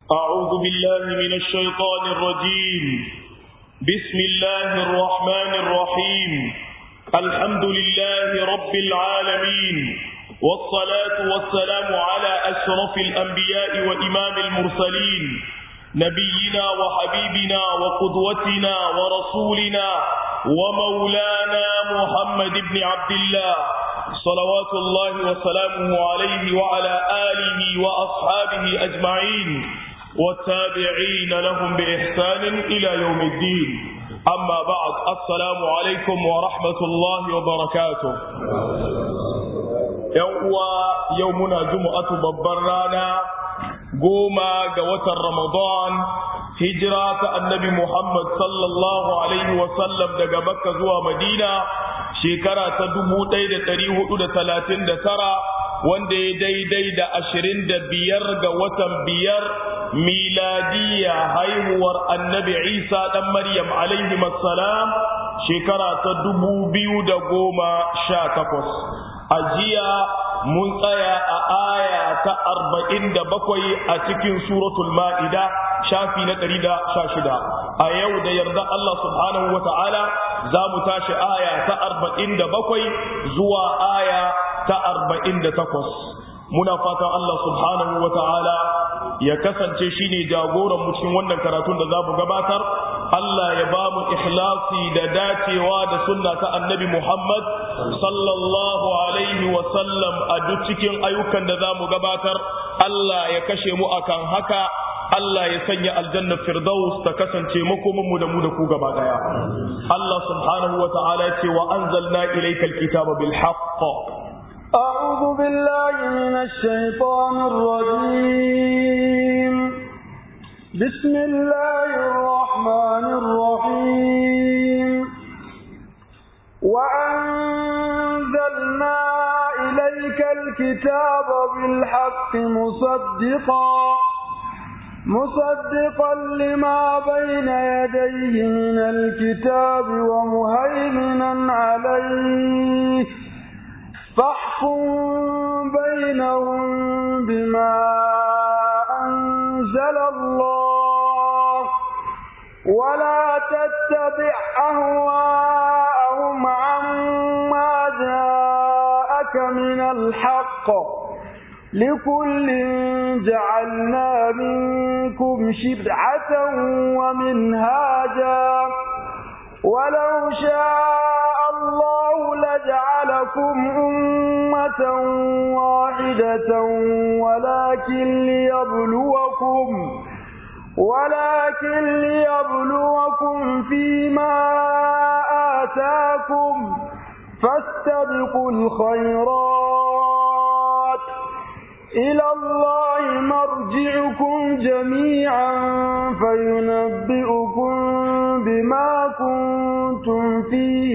أعوذ بالله من الشيطان الرجيم بسم الله الرحمن الرحيم الحمد لله رب العالمين والصلاة والسلام على أشرف الأنبياء وإمام المرسلين نبينا وحبيبنا وقدوتنا ورسولنا ومولانا محمد بن عبد الله صلوات الله وسلامه عليه وعلى آله وأصحابه أجمعين والتابعين لهم بإحسان إلى يوم الدين أما بعد السلام عليكم ورحمة الله وبركاته يوم يومنا جمعة ببرانا goma ga watan Ramadan hijira ta annabi Muhammad sallallahu alaihi wasallam daga Makka zuwa Madina shekara ta dubu ɗaya da ɗari hudu da talatin da tara wanda ya daidai da ashirin da biyar ga watan biyar miladiya haihuwar annabi Isa ɗan Maryam alaihi salam shekara ta dubu biyu da goma sha takwas a jiya mun tsaya a aya ta arba'in da bakwai a cikin suratul ma'ida shafi na ɗari da sha shida a yau da yarda Allah subhanahu wa ta'ala za mu tashi aya ta arba'in da bakwai zuwa aya ta arba'in da takwas muna fatan Allah subhanahu wa ta'ala ya kasance shine jagoran mu cikin wannan karatun da za mu gabatar Allah ya ba mu ikhlasi da dacewa da sunna ta annabi Muhammad sallallahu alaihi wa sallam a duk cikin ayyukan da za mu gabatar Allah ya kashe mu akan haka Allah ya sanya aljanna firdaus ta kasance makomin mu da mu da ku gaba daya Allah subhanahu wa ta'ala ya ce wa anzalna ilayka alkitaba bil haqq أعوذ بالله من الشيطان الرجيم بسم الله الرحمن الرحيم وأنزلنا إليك الكتاب بالحق مصدقا مصدقا لما بين يديه من الكتاب ومهيمنا عليه فاحكم بينهم بما أنزل الله ولا تتبع أهواءهم عما جاءك من الحق لكل جعلنا منكم شرعة ومنهاجا ولو شاء الله لجعلكم أمة واحدة ولكن ليبلوكم ولكن ليبلوكم فيما آتاكم فاستبقوا الخيرات إلى الله مرجعكم جميعا فينبئكم بما كنتم فيه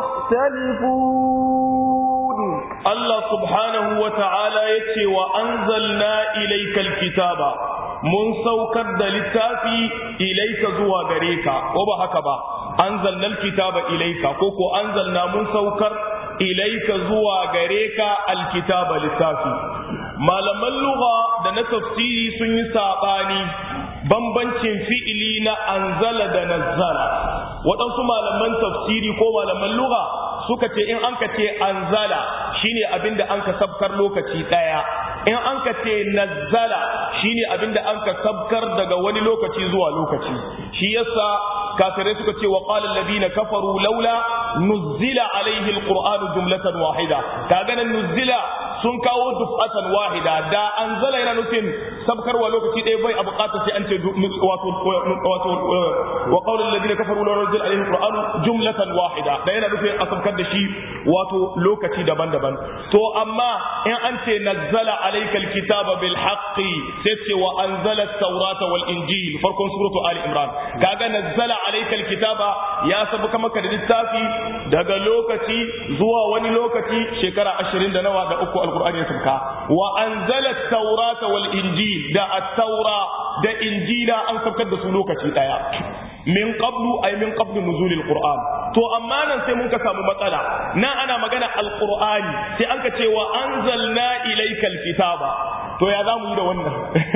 تختلفون الله سبحانه وتعالى يتي وأنزلنا إليك الكتاب mun saukar da littafi ilaika zuwa gare ka ko ba haka ba anzalna alkitaba ilaika ko ko anzalna mun saukar ilaika zuwa gare ka alkitaba littafi malaman lugha da na tafsiri sun yi sabani bambancin fi'ili na anzala da nazzala waɗansu malaman tafsiri ko malaman lugha suka ce in an ka ce anzala shine abinda an ka sabkar lokaci ɗaya in an ka ce nazzala shine abinda an ka sabkar daga wani lokaci zuwa lokaci shi yasa kafirai suka ce wa qala alladhina kafaru laula nuzzila alaihi alquran jumlatan wahida kaga nan nuzzila sun kawo dufatan wahida da anzala yana nufin sabkarwa lokaci ɗaya bai a buƙatar sai an ce wato wato wa qala alladhina kafaru laula nuzzila alaihi alquran jumlatan wahida da yana nufin a sabkar da shi wato lokaci daban-daban to amma in an ce nazzala alayka alkitaba bil haqqi sai ce wa anzala at-taurata wal injil farkon suratu ali imran kaga nazzala alayka alkitaba ya sabuka maka da littafi daga lokaci zuwa wani lokaci shekara 20 da nawa da uku alqur'ani ya sabka wa anzala at-taurata wal injil da at-taura da injila an sabkar da su lokaci daya min qablu ay min qablu nuzulil qur'an to amma nan sai mun ka samu matsala nan ana magana alqur'ani sai an ka ce wa anzalna ilaykal kitaba to ya zamu yi da wannan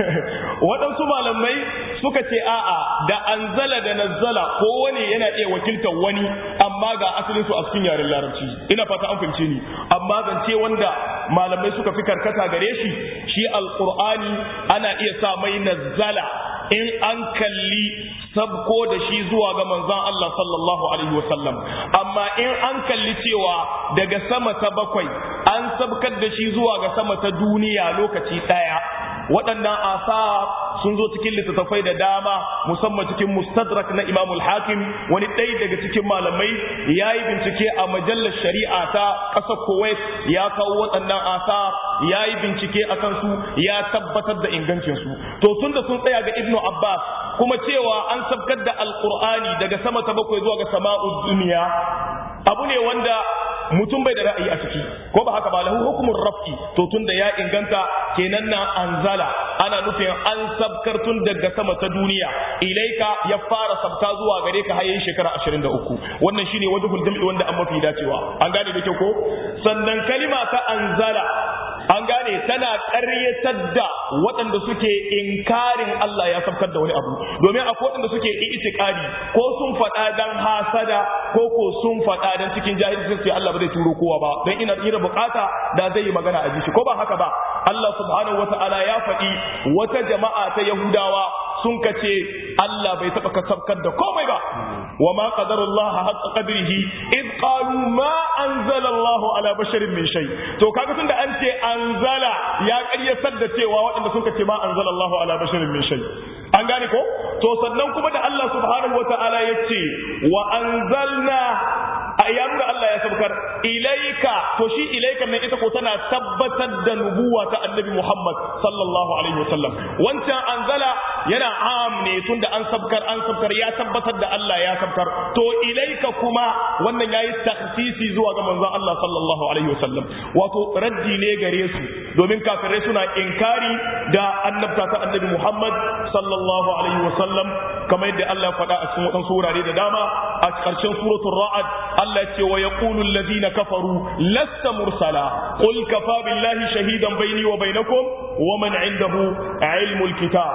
waɗansu malamai suka ce a'a da anzala da nazzala kowane yana iya wakiltar wani amma ga asalin su a cikin yaren larabci ina fata an fahimce ni amma zance wanda malamai suka fi karkata gare shi shi alqur'ani ana iya sa mai nazzala in an kalli sabko da shi zuwa ga manzon Allah sallallahu alaihi wasallam amma in an kalli cewa daga sama ta bakwai an sabkar da shi zuwa ga sama ta duniya lokaci daya waɗannan asa sun zo cikin littattafai da dama musamman cikin mustadrak na imamul hakim wani ɗaya daga cikin malamai ya yi bincike a majallar shari'a ta ƙasar kuwait ya kawo waɗannan asa ya yi bincike a kansu ya tabbatar da ingancinsu to tun da sun tsaya ga ibnu abbas kuma cewa an sabkar da alƙur'ani daga sama ta bakwai zuwa ga sama'ud duniya abu ne wanda mutum bai da ra'ayi a ciki ko ba haka ba lahu hukumun raf'i to tun da ya inganta kenan na anzala ana nufin an sabkar tun daga sama ta duniya ilaika ya fara sabka zuwa gare ka hayin shekara 23 wannan shine wajhul jam'i wanda an mafi dacewa an gane da kyau ko sannan kalima ta anzala an gane tana ƙaryatar da waɗanda suke inkarin Allah ya sabkar da wani abu domin akwai waɗanda suke itikadi ko sun faɗa dan hasada ko ko sun faɗa dan cikin jahilci sai Allah ba zai turo kowa ba don ina ira bukata da zai yi magana a ji shi ko ba haka ba Allah subhanahu wata'ala ya faɗi wata jama'a ta Yahudawa sun kace Allah bai taɓa kasabkar da komai ba wa ma qadarullah haqqa qadrihi id qalu ma anzala Allah ala basharin min shay to kaga tunda an ce anzala ya ƙaryatar da cewa waɗanda sun kace ma anzala Allah ala basharin min shay an gane ko to sannan kuma da Allah subhanahu wata'ala ya ce wa anzalna a da Allah ya sabkar ilaika to shi ilaika ne ita ko tana tabbatar da nubuwa ta annabi Muhammad sallallahu alaihi wasallam wancan anzala yana am ne tunda an sabkar an sabkar ya tabbatar da Allah ya sabkar to ilaika kuma wannan yayi takhsisi zuwa ga manzon Allah sallallahu alaihi wasallam wato raddi ne gare su domin kafirai suna inkari da annabta ta annabi Muhammad sallallahu alaihi wasallam kamar yadda Allah ya faɗa a cikin wadansu wurare da dama a ƙarshen suratul ra'ad Allah ce wa yaqulu alladhina kafaru lasta mursala qul kafa billahi shahidan baini wa bainakum wa man indahu ilmul kitab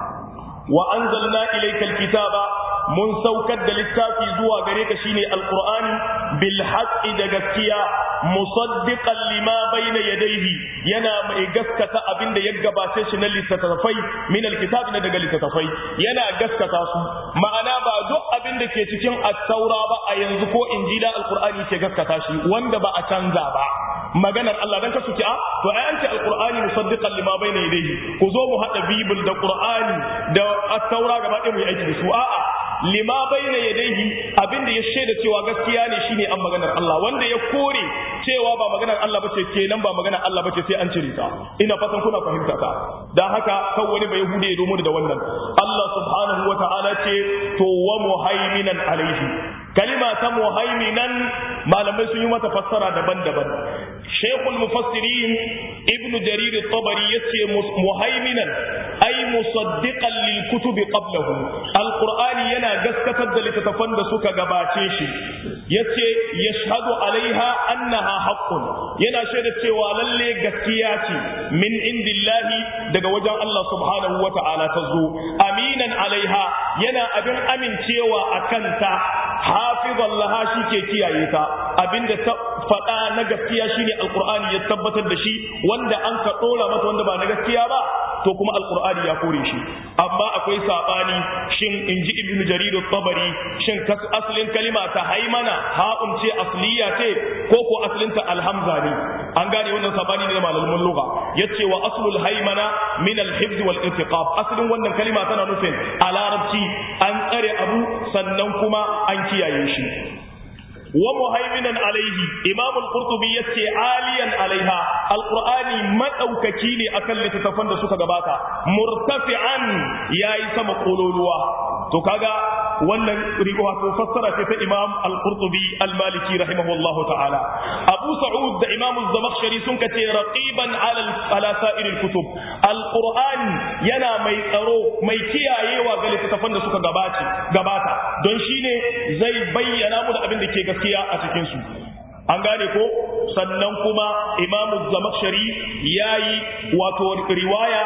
wa anzalna ilayka alkitaba mun saukar da littafi zuwa gare ka shine alqur'ani bil haqqi da gaskiya musaddiqan lima bayna yadayhi yana mai gaskata abinda ya gabace shi na littattafai min alkitab na daga littattafai yana gaskata su ma'ana ba duk abin da ke cikin at-taura ba a yanzu ko injila alqur'ani ke gaskata shi wanda ba a canza ba maganar Allah dan kasu ce a to ai an ce alqur'ani musaddiqan lima bayna yadayhi ku zo mu hada bibil da qur'ani da at-taura gaba ɗaya mu yi aiki da su a'a lima bayna yadayhi abinda ya shaida cewa gaskiya ne shine an maganar Allah wanda ya kore cewa ba maganar Allah bace kenan ba maganar Allah bace sai an cire ta ina fatan kuna fahimta ta dan haka kan wani bai hude ya domin da wannan Allah subhanahu wata'ala ce to wa muhaiminan alaihi kalima ta muhaiminan malamai sun yi mata fassara daban-daban shaykhul mufassirin ibn jarir at-tabari yace muhaiminan ay musaddiqan lil kutubi qablahu alqur'ani yana gaskatar da littattafan da suka gabace shi yace yashhadu alaiha annaha haqqun yana shaida cewa lalle gaskiya ce min indillahi daga wajen Allah subhanahu wata'ala ta zo aminan alaiha yana abin amincewa akan ta hafizan laha shi ke kiyaye ta abinda ta faɗa na gaskiya shine alqur'ani ya tabbatar da shi wanda an ka dora mata wanda ba na gaskiya ba to kuma alqur'ani ya kore shi amma akwai sabani shin inji ibnu jarir at-tabari shin asalin kalima ta haimana ha'un ce asliya ce ko ko asalin ta alhamza ne an gane wannan sabani ne da malaman lugha yace wa aslul haimana min al-hifz wal intiqab asalin wannan kalima tana nufin a larabci an tsare abu sannan kuma an kiyaye shi wa muhaiminan alaihi imam al-qurtubi yace aliyan alaiha alqur'ani madaukaki ne akan littattafan da suka gabata murtafi'an yayi sama kololuwa to kaga wannan wato fassara ce ta imam al-qurtubi al-maliki rahimahullahu ta'ala abu sa'ud da imam az-zamakhshari sun kace raqiban ala ala sa'ir al-kutub al-qur'ani yana mai tsaro mai kiyayewa ga littattafan da suka gabata gabata don shine zai bayyana mu da abin da ke gaskiya a cikin su an gane ko sannan kuma imamu zamakshari yayi wato riwaya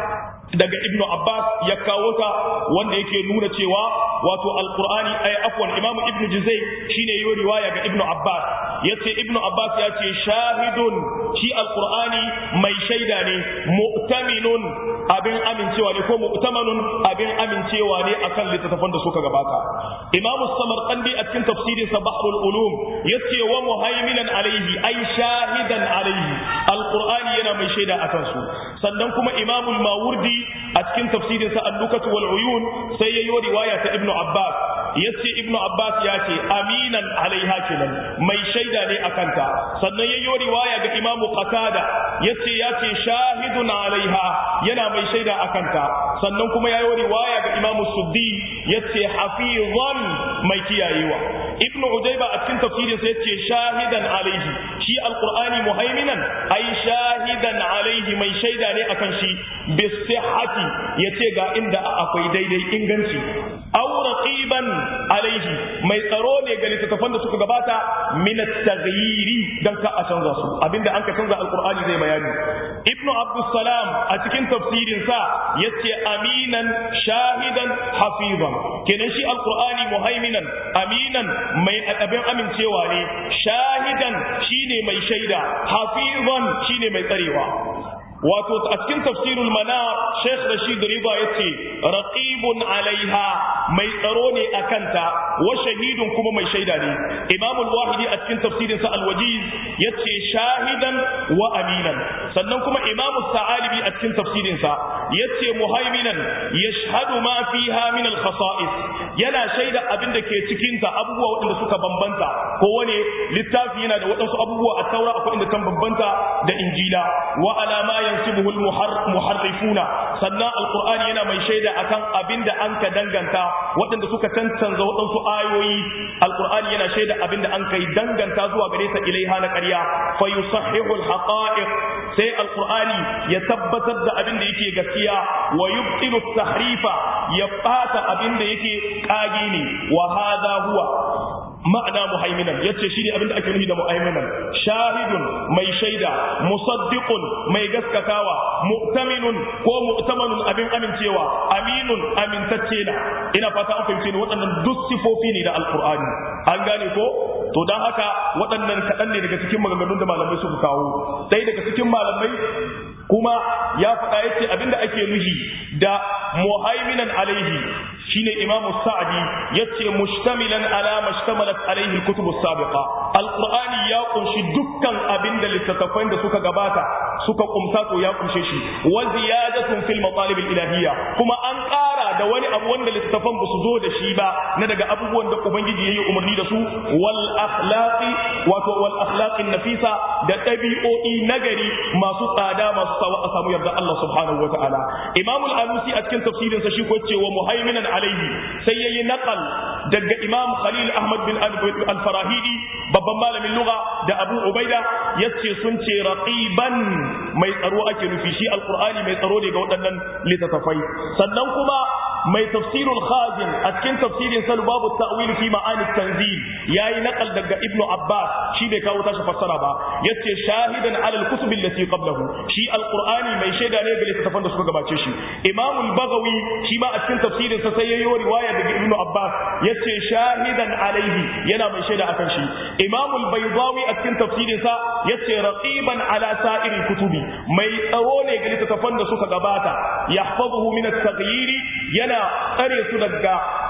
daga ibnu abbas ya kawo ta wanda yake nuna cewa wato alqur'ani ay afwan imamu ibnu juzay shine yayi riwaya ga ibnu abbas yace ibnu abbas ya ce shahidun shi alqur'ani mai shaida ne mu'taminun abin amincewa ne ko mu'tamanun abin amincewa ne akan littattafan da suka gabata imamu samarqandi a cikin tafsirin sa bahrul ulum yace wa muhaiminan alaihi ay shahidan alaihi alqur'ani yana mai shaida akan su sannan kuma imamu mawardi a cikin tafsirin sa al-lukat wal uyun sai yayi riwaya ta ibnu abbas yace ibnu abbas ya ce aminan alaiha kenan mai shaida ne akan ta sannan yayi riwaya ga imamu qatada yace ya ce shahidun alaiha yana mai shaida akan ta sannan kuma yayi riwaya ga imamu suddi yace hafizan mai kiyayewa ibnu udayba a cikin tafsirin sa yace shahidan alaihi shi alqur'ani muhaiminan ai shahidan alaihi mai shaida ne akan shi bisihhati yace ga inda akwai daidai inganci aw raqiban alaihi mai tsaro ne ga littattafan da suka gabata min at-taghyiri dan ka a canza su abinda an ka canza alqur'ani zai bayani ibnu abdus salam a cikin tafsirin sa yace aminan shahidan hafizan kenan shi alqur'ani muhaiminan aminan mai abin amincewa ne shahidan shine mai shaida hafizan shine mai tsarewa wato a cikin tafsirul mana Sheikh Rashid Riba yace raqibun alaiha mai tsaro ne a kanta wa shahidun kuma mai shaida ne Imam al-Wahidi a cikin tafsirin sa al-Wajiz yace shahidan wa aminan sannan kuma Imam Sa'alibi a cikin tafsirin sa yace muhaiminan yashhadu ma fiha min al-khasa'is yana shaida abin da ke cikin ta abubuwa waɗanda suka bambanta ko wani littafi yana da waɗansu abubuwa a taura akwai inda kan bambanta da injila wa alama yansibuhu al-muharrifuna sannan alqur'ani yana mai shaida akan abinda an ka danganta waɗanda suka tantance waɗansu ayoyi alqur'ani yana shaida abinda an kai danganta zuwa gare ta ilaiha na ƙarya fa yusahhihu al-haqa'iq sai alqur'ani ya tabbatar da abinda yake gaskiya wa yubtilu tahrifa ya bata abinda yake kage ne wa hadha huwa ma'ana muhaiminan yace shine abin da ake nufi da muhaiminan shahidun mai shaida musaddiqun mai gaskatawa mu'taminun ko mu'tamanun abin amincewa aminun amintacce na ina fata an fahimce ni waɗannan duk sifofi ne da alqur'ani an gane ko to dan haka waɗannan kaɗan ne daga cikin maganganun da malamai suka kawo ɗaya daga cikin malamai kuma ya faɗa yace abin da ake nufi da muhaiminan alaihi shine imamu sa'di yace mushtamilan ala mashtamalat alaihi kutubu sabiqa alqur'ani ya kunshi dukkan abin da littattafan da suka gabata suka kumsa to ya kunshe shi wa ziyadatun fil matalib ilahiyya kuma an ƙara da wani abu wanda littattafan ba su zo da shi ba na daga abubuwan da ubangiji yayi umarni da su wal akhlaqi wato wal akhlaqin nafisa da ɗabi'o'i nagari masu tsada masu sawa a samu yarda Allah subhanahu wa ta'ala imamul alusi a cikin tafsirin sa shi ko ce wa muhaiminan alaihi sai yayi naqal daga imam khalil ahmad bin al-farahidi babban malamin lugha da abu ubaida yace sun ce raqiban mai tsaro ake nufi shi alqur'ani mai tsaro ne ga waɗannan littattafai sannan kuma mai tafsirul khazin a cikin tafsirin sa babu ta'wil fi ma'ani tanzil yayi naqal daga ibnu abbas shi bai kawo tashi fassara ba yace shahidan ala al-kutub allati qablahu shi alqur'ani mai shaida ne ga littattafan da suka gabace shi imam al-baghawi shi ma a cikin tafsirin sa sai yayi riwaya daga ibnu abbas yace shahidan alaihi yana mai shaida akan shi imam al-baydawi a cikin tafsirin sa yace raqiban ala sa'iril kutubi mai tsaro ne ga littattafan da suka gabata yahfazuhu min at-taghyir yana tsare su daga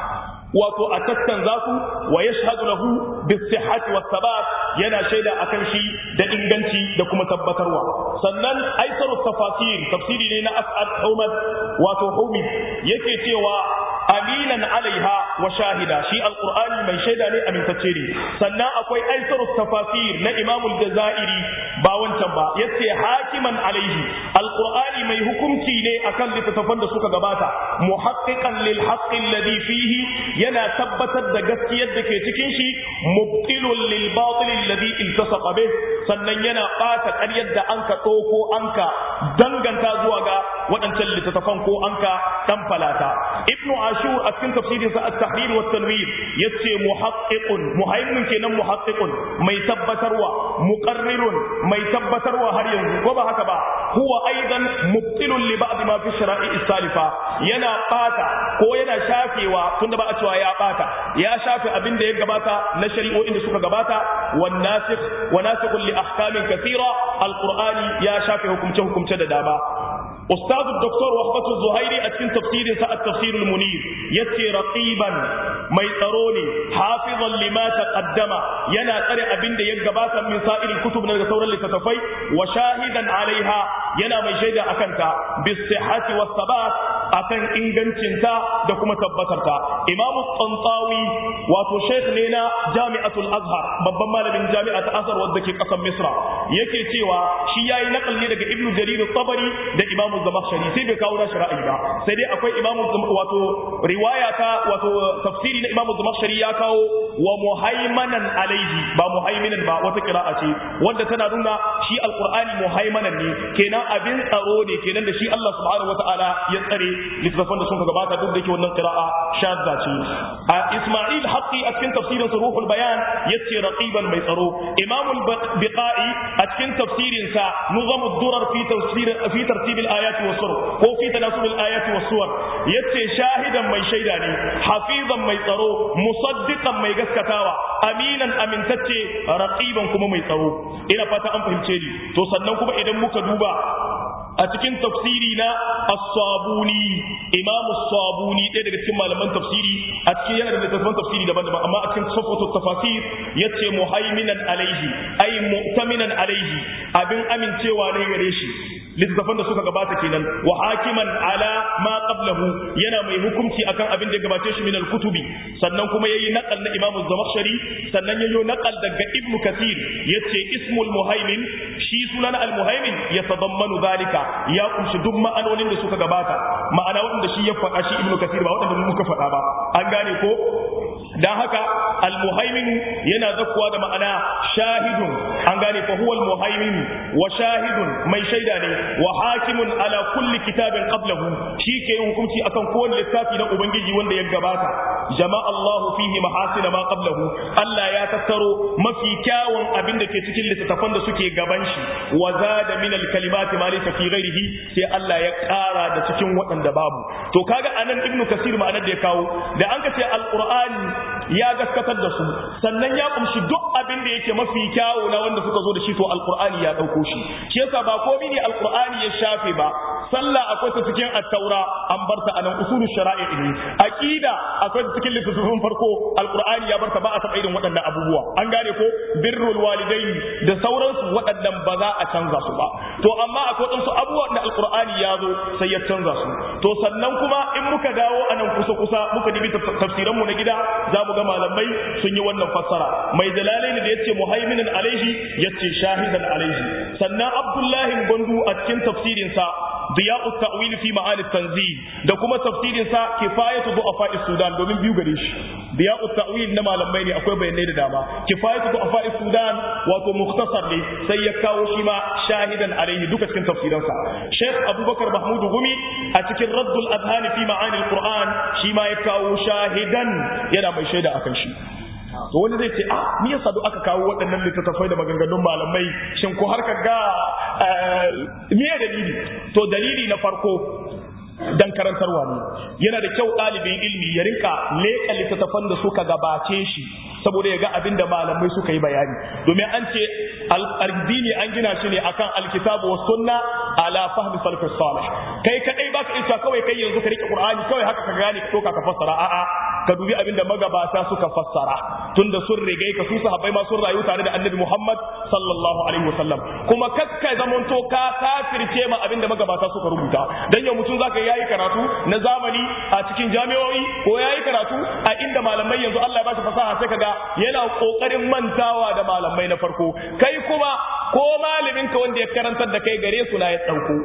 wato a tattanza su wa yashhadu lahu bis-sihhati was-sabat yana shaida akan shi da inganci da kuma tabbatarwa sannan aisarut tafasir tafsiri ne na as'ad Ahmad wato Humid yake cewa aminan alaiha wa shahida shi alqur'ani mai shaida ne amintacce ne sannan akwai aisarut tafasir na Imam al-Jazairi ba wancan ba yace hakiman alaihi alqur'ani alqur'ani mai hukunci ne akan littattafan da suka gabata muhaqqiqan lil haqqi alladhi fihi yana tabbatar da gaskiyar da ke cikin shi mubtilun lil batil alladhi iltasaqa bih sannan yana bata ƙaryar da anka ɗauko anka danganta zuwa ga waɗancan littattafan ko anka dan falata ibnu ashur a cikin tafsirin sa at-tahrir wa tanwir yace muhaqqiqun muhaimin kenan muhaqqiqun mai tabbatarwa muqarrirun mai tabbatarwa har yanzu ko ba haka ba huwa aidan mubtilun li ba'd ma fi shara'i salifa yana bata ko yana shafewa tunda ba a cewa ya bata ya shafe abin da ya gabata na shari'o'in da suka gabata wan nasikh wa nasikhun li ahkamin kathira alqur'ani ya shafe hukumce hukumce da dama أستاذ الدكتور وهبة الزهيري أتكن تفسير ساء التفسير المنير يتي رقيبا ميتروني حافظا لما تقدم ينا ترى أبن دي يقباتا من سائر الكتب من الثورة اللي تتفي وشاهدا عليها ينا من شيدا أكنتا بالصحة والثبات akan ingancinta da kuma tabbatarta imamu tsantawi wato sheikh ne na jami'atul azhar babban malamin jami'at azhar wadda ke kasar misra yake cewa shi yayi nakal ne daga ibnu jarir tabari da imamu zamakhshari sai bai kawo nashi ra'ayi ba sai dai akwai imamu wato riwaya ta wato tafsiri na imamu zamakhshari ya kawo wa muhaimanan alaihi ba muhaiminan ba wata qira'a ce wanda tana nuna shi alqur'ani muhaimanan ne kenan abin tsaro ne kenan da shi Allah subhanahu wataala ya tsare littattafan da sun gabata duk da yake wannan qira'a shadda ce a Isma'il Haqqi a cikin tafsirin sa Ruhul Bayan yace raqiban mai tsaro Imam al-Biqai a cikin tafsirin sa Nuzam ad-Durar fi tafsir fi tartib al-ayat wa sur ko fi tanasub al-ayat wa suwar yace shahidan mai shaida ne hafizan mai tsaro musaddiqan mai gaskatawa aminan amintacce raqiban kuma mai tsaro ina fata an fahimce ni to sannan kuma idan muka duba a cikin tafsiri na as-sabuni imamu sabuni ɗaya daga cikin malaman tafsiri a cikin yana da littattafan tafsiri daban-daban amma a cikin safatu tafasir yace muhaiminan alaihi ay mu'taminan alaihi abin amincewa ne gare shi littattafan da suka gabata kenan wa hakiman ala ma qablahu yana mai hukunci akan abin da ya gabace shi min al-kutubi sannan kuma yayi naqal na imamu zamakhshari sannan yayi naqal daga ibnu kathir yace ismul muhaimin shi sunan al-muhaimin yatadammanu dhalika ya kumshi duk ma'anonin da suka gabata ma'ana wanda shi ya faɗa shi ibnu kathir ba wanda muka faɗa ba an gane ko dan haka al-muhaimin yana zakkuwa da ma'ana shahidun an gane fa huwa al-muhaimin wa shahidun mai shaida ne wa hakimun ala kulli kitabin qablahu shi ke yin hukunci akan kowane littafi na ubangiji wanda ya gabata jama'a Allah fihi mahasina ma qablahu Allah ya tattaro mafi kyawun abin da ke cikin littattafan da suke gaban shi wa zada min al-kalimati ma laysa fi ghairihi sai Allah ya ƙara da cikin waɗanda babu to kaga anan ibnu kasir ma'anar da ya kawo da an ka ce al-qur'ani ya gaskatar da su sannan ya kumshi duk abin da yake mafi kyawu na wanda suka zo da shi to alqur'ani ya dauko shi shi yasa ba komai ne alqur'ani ya shafe ba sallah akwai ta cikin at-taura an barta anan usulul shara'i ne aqida akwai ta cikin littafin farko alqur'ani ya barta ba a taɓa irin waɗannan abubuwa an gane ko birrul walidaini da sauransu waɗannan ba za a canza su ba to amma akwai waɗansu abubuwa da alqur'ani ya zo sai ya canza su to sannan kuma in muka dawo anan kusa kusa muka dibi tafsiranmu na gida za mu ga malamai sun yi wannan fassara mai dalalaini da yace muhaiminan alaihi yace shahidan alaihi sannan abdullahi gondu a cikin tafsirin sa diya'u ta'wil fi ma'ani tanzil da kuma tafsirin sa kifayatu du'afa sudan domin biyu gare shi diya'u ta'wil na malamai ne akwai bayanai da dama kifayatu du'afa sudan wato mukhtasar ne sai ya kawo shi ma shahidan alaihi duka cikin tafsirin sa sheikh abubakar mahmud gumi a cikin raddul adhan fi ma'ani alquran shi ma ya kawo shahidan yana mai shaida akan shi to wani zai ce a me yasa duk aka kawo waɗannan littattafai da maganganun malamai shin ko har ka ga me dalili to dalili na farko dan karantarwa ne yana da kyau ɗalibin ilmi ya rinka leƙa littattafan da suka gabace shi saboda ya ga abin da malamai suka yi bayani domin an ce addini an gina shi ne akan alkitabu wa sunna ala fahmi salafis salih kai kadai baka isa kawai kai yanzu ka rike qur'ani kawai haka ka gane ko ka fassara a'a ka dubi abin da magabata suka fassara tunda sun rigai ka su sahabbai ma sun rayu tare da annabi Muhammad sallallahu alaihi wasallam kuma kakka zamanto ka kafirce ma abin da magabata suka rubuta dan yau mutum zaka yayi karatu na zamani a cikin jami'o'i ko yayi karatu a inda malamai yanzu Allah ya bashi fasaha sai kaga yana kokarin mantawa da malamai na farko kai kuma ko malamin ka wanda ya karantar da kai gare su na ya dauko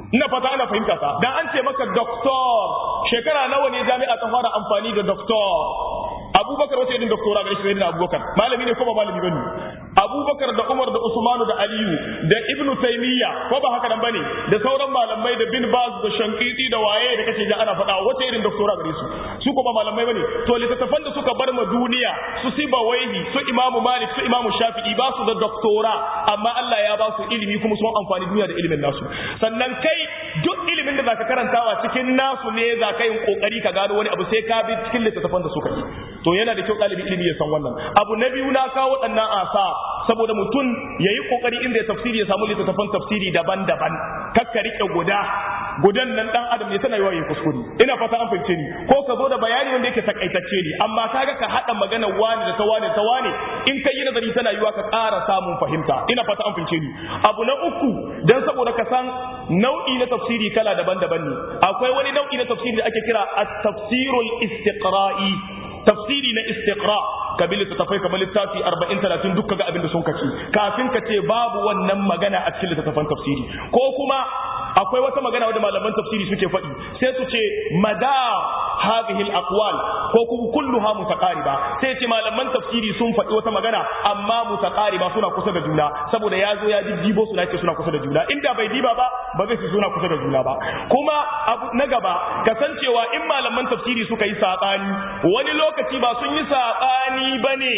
ina fata ana fahimta ta dan an ce maka doctor shekara nawa ne jami'a ta fara amfani da doctor abubakar wace irin doktora ga shi na abubakar malami ne ko ba malami bane abubakar da umar da usmanu da aliyu da ibnu taymiya ko ba haka nan bane da sauran malamai da bin baz da shankiti da waye da kace da ana faɗa wace irin doktora gare su su ko ba malamai bane to littattafan da suka bar ma duniya su siba waihi su imamu malik su imamu shafi'i ba su da doktora amma Allah ya ba su ilimi kuma sun amfani duniya da ilimin nasu sannan kai duk ilimin da zaka karantawa cikin nasu ne zaka yin kokari ka gano wani abu sai ka bi cikin littattafan da suka yi to yana da kyau ɗalibi ilimi ya san wannan abu na biyu na kawo waɗannan asa saboda mutum ya yi ƙoƙari inda ya tafsiri ya samu littattafan tafsiri daban-daban kakka riƙe guda gudan nan ɗan adam ne tana yawa yin kuskure ina fata an fahimce ni ko ka zo da bayani wanda yake takaitacce ne amma kaga ka haɗa magana wani da ta wani ta wani in ka yi nazari tana yiwa ka ƙara samun fahimta ina fata an fahimce ni abu na uku dan saboda ka san nau'i na tafsiri kala daban-daban ne akwai wani nau'i na tafsiri da ake kira at-tafsirul istiqra'i tafsiri na istiqra ka bi littattafai kamar littafi 40 30 duk kaga abin da sun kace kafin ka ce babu wannan magana a cikin littattafan tafsiri ko kuma akwai wata magana wadda malaman tafsiri suke faɗi sai su ce mada hadhihi al-aqwal ko kuma kulluha mutaqariba sai ce malaman tafsiri sun faɗi wata magana amma mutaqariba suna kusa da juna saboda ya zo ya jijjibo su ce suna kusa da juna inda bai diba ba ba zai su suna kusa da juna ba kuma abu na gaba kasancewa in malaman tafsiri suka yi sabani wani lokaci ba sun yi sabani bane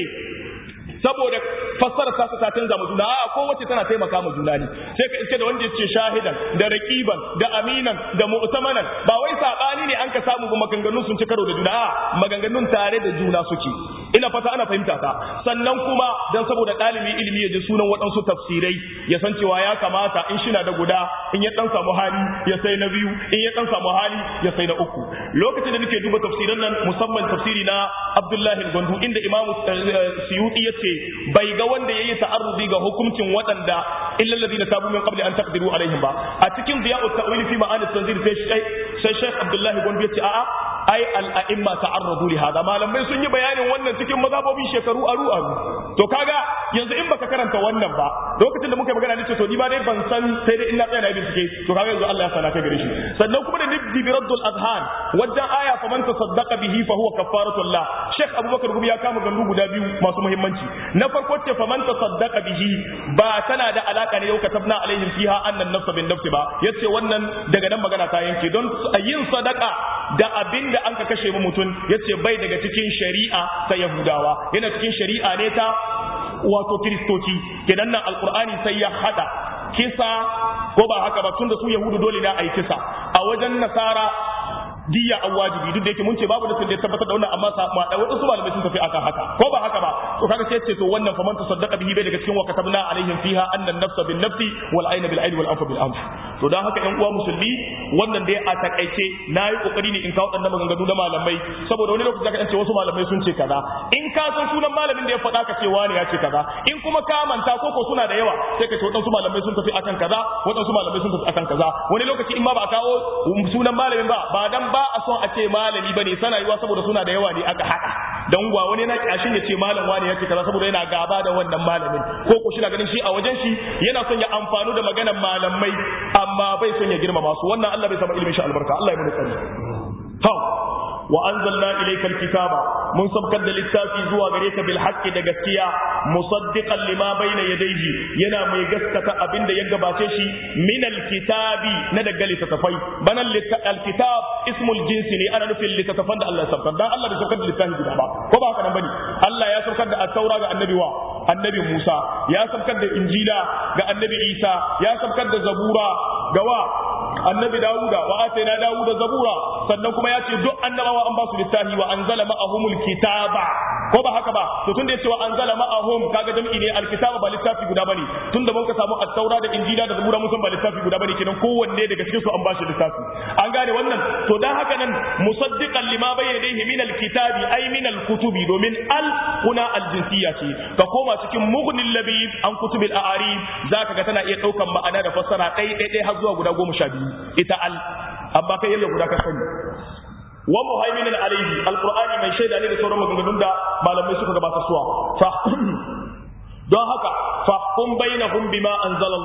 saboda fassara ta ta canza mu juna a kowace tana taimaka mu juna ne sai ka iske da wanda yace shahidan da raqiban da aminan da mu'tamanan ba wai sabani ne an ka samu ba maganganun sun ci karo da juna a maganganun tare da juna suke ina fata ana fahimta ta sannan kuma dan saboda dalibi ilimi ya ji sunan waɗansu tafsirai ya san cewa ya kamata in shi na da guda in ya dan samu hali ya sai na biyu in ya dan samu hali ya sai na uku lokacin da nake duba tafsiran nan musamman tafsiri na Abdullahi Gwandu inda Imam Suyuti yace bai ga wanda yayi ta'arrudi ga hukuncin waɗanda illa alladhina tabu min qabli an taqdiru alaihim ba a cikin diya'ut ta'wil fi ma'ani tanzil sai sai Sheikh Abdullahi Gwandu yace a'a ai al'a'imma ta'arradu li hada malamai sun yi bayanin wannan cikin mazhabobi shekaru aru aru to kaga yanzu in baka karanta wannan ba lokacin da muka magana nace to ni ba dai ban san sai dai ina tsaya na bincike to kaga yanzu Allah ya sana ka gare shi sannan kuma da nibdi bi raddul adhan wajen aya fa man tasaddaqa bihi fa huwa kafaratu Allah Sheikh Abubakar Gumi ya kama gandu guda biyu masu muhimmanci na farko ce fa man tasaddaqa bihi ba tana da alaka ne yau katabna alaihim fiha annan nafsa bin nafsi ba yace wannan daga nan magana ta yanke don yin sadaka da abin da an ka kashe mu mutum ya ce bai daga cikin shari'a ta yahudawa yana cikin shari'a ne ta wato kiristoci kenan nan alkur'ani sai ya hada kisa ko ba haka ba tun da su yahudu dole na a yi kisa a wajen nasara diya an wajibi duk da yake mun ce babu nasin da ya tabbatar da wannan amma sa ma da wasu malamai sun tafi akan haka ko ba haka ba to kaga sai ce to wannan fa man tasaddaqa bihi bai daga cikin wa katabna alaihim fiha anna an-nafsa bin nafsi wal ayna bil ayni wal anfa bil anf to dan haka yan uwa musulmi wannan dai a takaice nayi kokari ne in kawo dan maganganu da malamai saboda wani lokaci zaka ce wasu malamai sun ce kaza in ka san sunan malamin da ya faɗa ka ce wani ya ce kaza in kuma ka manta ko ko suna da yawa sai ka ce wadansu malamai sun tafi akan kaza wadansu malamai sun tafi akan kaza wani lokaci in ma ba a kawo sunan malamin ba ba dan ba a son a ce malami bane sana yiwa saboda suna da yawa ne aka haɗa dan gwa wani na kyashin ya ce malam wani ya ce kaza saboda yana gaba da wannan malamin ko ko shi na ganin shi a wajen shi yana son ya amfanu da maganar malamai amma bai son ya girmama su wannan Allah bai sama ilimin shi albarka Allah ya mun tsari to wa anzalna ilayka alkitaba mun sabkar da littafi zuwa gare ka bil haqqi da gaskiya musaddiqan lima bayna yadayhi yana mai gaskata abinda ya gabace shi min alkitabi na daga littafai bana alkitab ismul jinsi ne ana nufin littafan da Allah ya sabkar dan Allah bai sabkar da littafi guda ba ko ba haka nan bane Allah ya sabkar da at-taura ga annabi wa annabi Musa ya sabkar da injila ga annabi Isa ya sabkar da zabura ga wa annabi Dawuda wa atayna Dawuda zabura sannan kuma ya ce duk annabawa an ba su littafi wa anzala ma'ahumul kitaba ko ba haka ba to tunda yace wa anzala ma'ahum kaga jami'i ne alkitaba ba littafi guda bane tunda mun ka samu at-taura da injila da zabura mun san ba littafi guda bane kenan kowanne daga cikin su an ba shi littafi an gane wannan to dan haka nan musaddiqan lima bayyana yadayhi min alkitabi ay min alkutubi domin al kuna aljinsiyya ce ka koma cikin mughnil labib an kutubil a'arib zaka ga tana iya daukan ma'ana da fassara ɗai ɗai ɗai har zuwa guda goma sha biyu ita al amma kai yalla guda ka sani wa muhaiminan alayhi alqur'ani mai shaida ne da sauran maganganun da malamai suka gabata suwa fa don haka fahkum bainahum bima anzalallah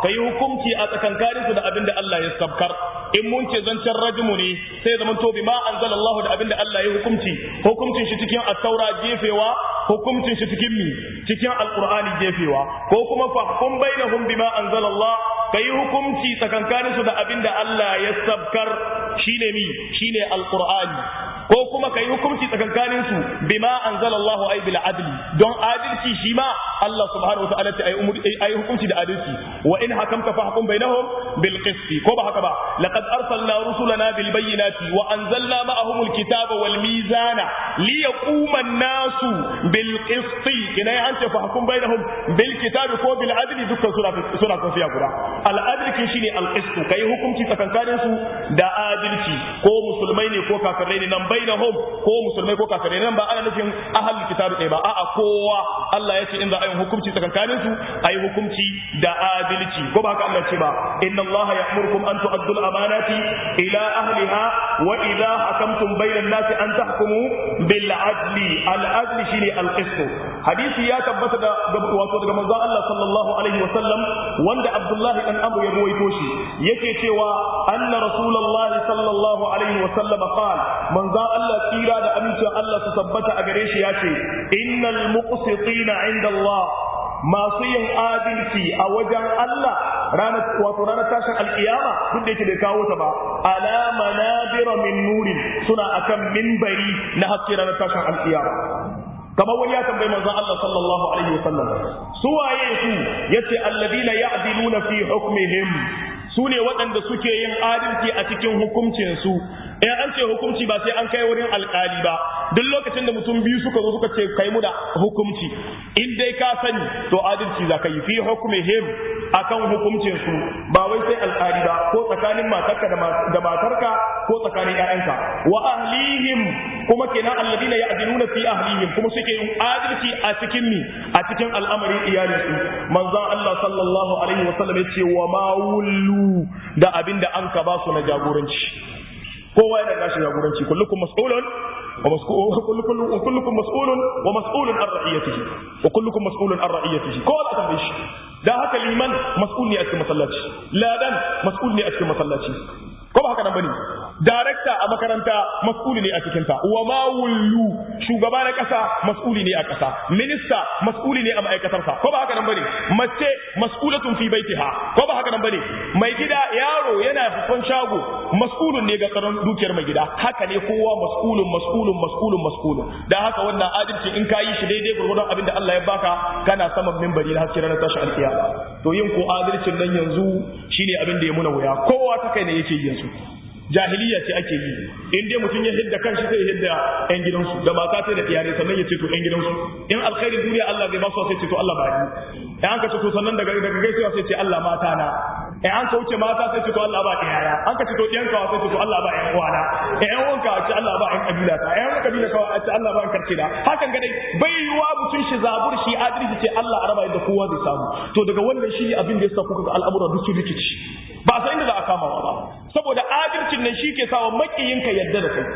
kai hukunci a tsakankanin su da abin da Allah ya sabkar in mun ce zancen rajmu ne sai zaman to bima anzalallahu da abin da Allah ya hukunci hukuncin shi cikin at-taura jefewa hukuncin shi cikin mi cikin alqur'ani jefewa ko kuma fahkum bainahum bima anzalallah kai hukunci tsakankanin su da abin da Allah ya sabkar shine mi shine alqur'ani ko kuma kai hukunci tsakankanin su bima anzalallahu ay bil adli don adalci shi ma Allah subhanahu wataala ta ayi umuri ayi hukunci da adalci wa in hakamta fahkum bainahum bil qist ko ba haka ba laqad arsalna rusulana bil bayyinati wa anzalna ma'ahum al kitaba wal mizana liyaquma an-nasu bil qist kina an ce fahkum bainahum bil kitabi ko bil adli dukkan sura sura tafiya guda al adli shine al qist kai hukunci tsakankanin su da adalci ko musulmai ne ko kafirai ne nan bainahum ko musulmai ko kafirai nan ba ana nufin ahlul kitabi ɗaya ba a'a kowa Allah ya ce in za a yi hukunci tsakankanin su a yi hukunci da adalci ko ba haka Allah ce ba inna Allah ya'murukum an tu'addu al-amanati ila ahliha wa idha hakamtum bayna an-nasi an tahkumu bil adli al-adli shine al-qist hadisi ya tabbata da wato daga manzon Allah sallallahu alaihi wa sallam wanda Abdullah dan Abu ya ruwaito shi yake cewa anna rasulullahi sallallahu alaihi wa sallam qala manzon Allah tsira da amincin Allah su tabbata a gare shi ya ce innal muqsitina inda Allah masu yin adalci a wajen Allah ranar wato ranar tashin alkiyama duk da yake bai kawo ta ba ala manabira min nurin suna akan minbari na haske ranar tashin alkiyama kamar wani ya tambayi manzon Allah sallallahu alaihi wasallam su waye su yace alladina ya'diluna fi hukmihim su ne waɗanda suke yin adalci a cikin hukuncinsu in an ce hukunci ba sai an kai wurin alkali ba duk lokacin da mutum biyu suka zo suka ce kai mu da hukunci in dai ka sani to adalci za ka yi fi hukmihim akan hukuncin su ba wai sai alkali ba ko tsakanin matarka da matarka ko tsakanin ƴaƴanka wa ahlihim kuma kenan alladina ya'diluna fi ahlihim kuma suke yin adalci a cikin mi a cikin al'amarin iyalinsu manzon Allah sallallahu alaihi wasallam ya ce wa ma wullu da abinda an ka ba su na jagoranci kowa yana gashi jagoranci kullukum mas'ulun wa mas'ulun kullukum mas'ulun wa mas'ulun an ra'iyatihi wa kullukum mas'ulun an ra'iyatihi kowa da tambaye shi dan haka liman mas'ul ne a cikin masallaci ladan mas'ul ne a cikin masallaci ko ba haka nan bane darekta a makaranta mas'uli ne a cikin ta wa ma wullu shugaba na kasa mas'uli ne a kasa minista mas'uli ne a ma'aikatar sa ko ba haka nan bane mace mas'ulatun fi baitiha ko ba haka nan bane mai gida yaro yana fufan shago mas'ulun ne ga tsaron dukiyar mai gida haka ne kowa mas'ulun mas'ulun mas'ulun mas'ulun dan haka wannan adalci in ka yi shi daidai gurgurdan abin da Allah ya baka kana saman minbari na haske ranar tashi alkiyama to yin ko adalcin nan yanzu shine abin da ya muna wuya kowa ta kai ne yake yin su jahiliya ce ake yi in dai mutum ya hidda kanshi sai ya hidda yan gidansu da mata sai da iyare sannan ya ce to yan gidansu in alkhairin duniya Allah zai ba su sai ce to Allah ba ni in an ka ce to sannan daga daga gaisuwa sai ce Allah mata na in an ka wuce mata sai ce to Allah ba iyaya an ka ce to ɗiyan kawa sai ce to Allah ba ƴan uwana in ƴan uwanka ce Allah ba ƴan kabila ta ƴan kabila kawa ce Allah ba ƴan karce da hakan ga dai bai yiwa mutum shi zabur shi adalci ce Allah a raba yadda kowa zai samu to daga wannan shi ne abin da ya sa kuka ga al'amura duk su rikici ba san inda za a kama ba saboda adalcin nan shi ke sawa makiyinka yadda da kai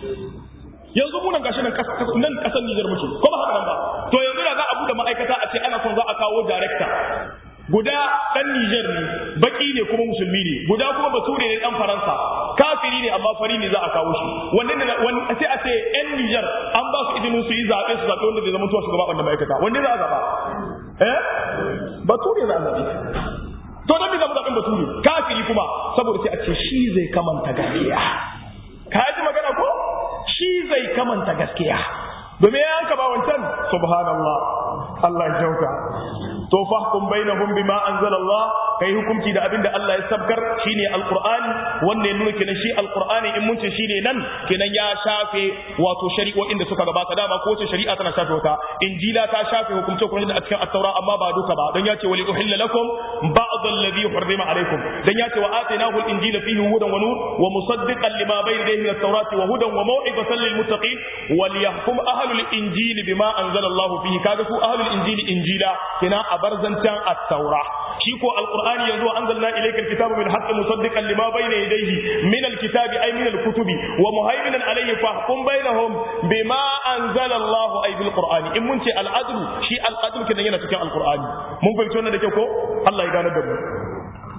yanzu munan gashi nan nan kasar Nijar muke ko ba haka nan ba to yanzu da za a bude ma'aikata a ce ana son za a kawo director guda dan Nijar ne baki ne kuma musulmi ne guda kuma bature ne dan Faransa kafiri ne amma fari ne za a kawo shi wannan ne sai a ce yan Nijar an ba su izinin su yi zaɓe su zaɓe wanda zai zama tuwa shugaba wannan ma'aikata wanda za a zaɓa eh bature za a zaɓe to don me zamu zaɓen bature kafiri kuma saboda sai a ce shi zai kamanta gaskiya ka ji magana ko shi zai kamanta gaskiya domin ya yanka ba wancan subhanallah Allah ya jauka to fahkum bainahum bima anzalallah kai hukunci da abinda Allah ya sabkar shine alqur'ani wanda ya nuna kenan shi alqur'ani in mun ce shine nan kenan ya shafe wato shari'o'in da suka gabata dama ko wace shari'a tana shafe wata injila ta shafe hukunce hukunce da a cikin at-taura amma ba duka ba dan ya ce wali uhilla lakum ba'd alladhi hurrima alaykum dan ya ce wa atainahu al-injila fihi hudan wa nur wa musaddiqan lima bayna yadayhi min at-taurati wa hudan wa maw'izatan lil muttaqin وليحكم أهل الإنجيل بما أنزل الله فيه كذا أهل الإنجيل إنجيلا هنا أبرزنتان التوراة شيكو القرآن يزو أنزلنا إليك الكتاب من حق مصدقا لما بين يديه من الكتاب أي من الكتب ومهيمنا عليه فاحكم بينهم بما أنزل الله أي بالقرآن إن منتي العدل شيء العدل كنا ينا القرآن ممكن تقولنا لكيكو الله يغانا دمو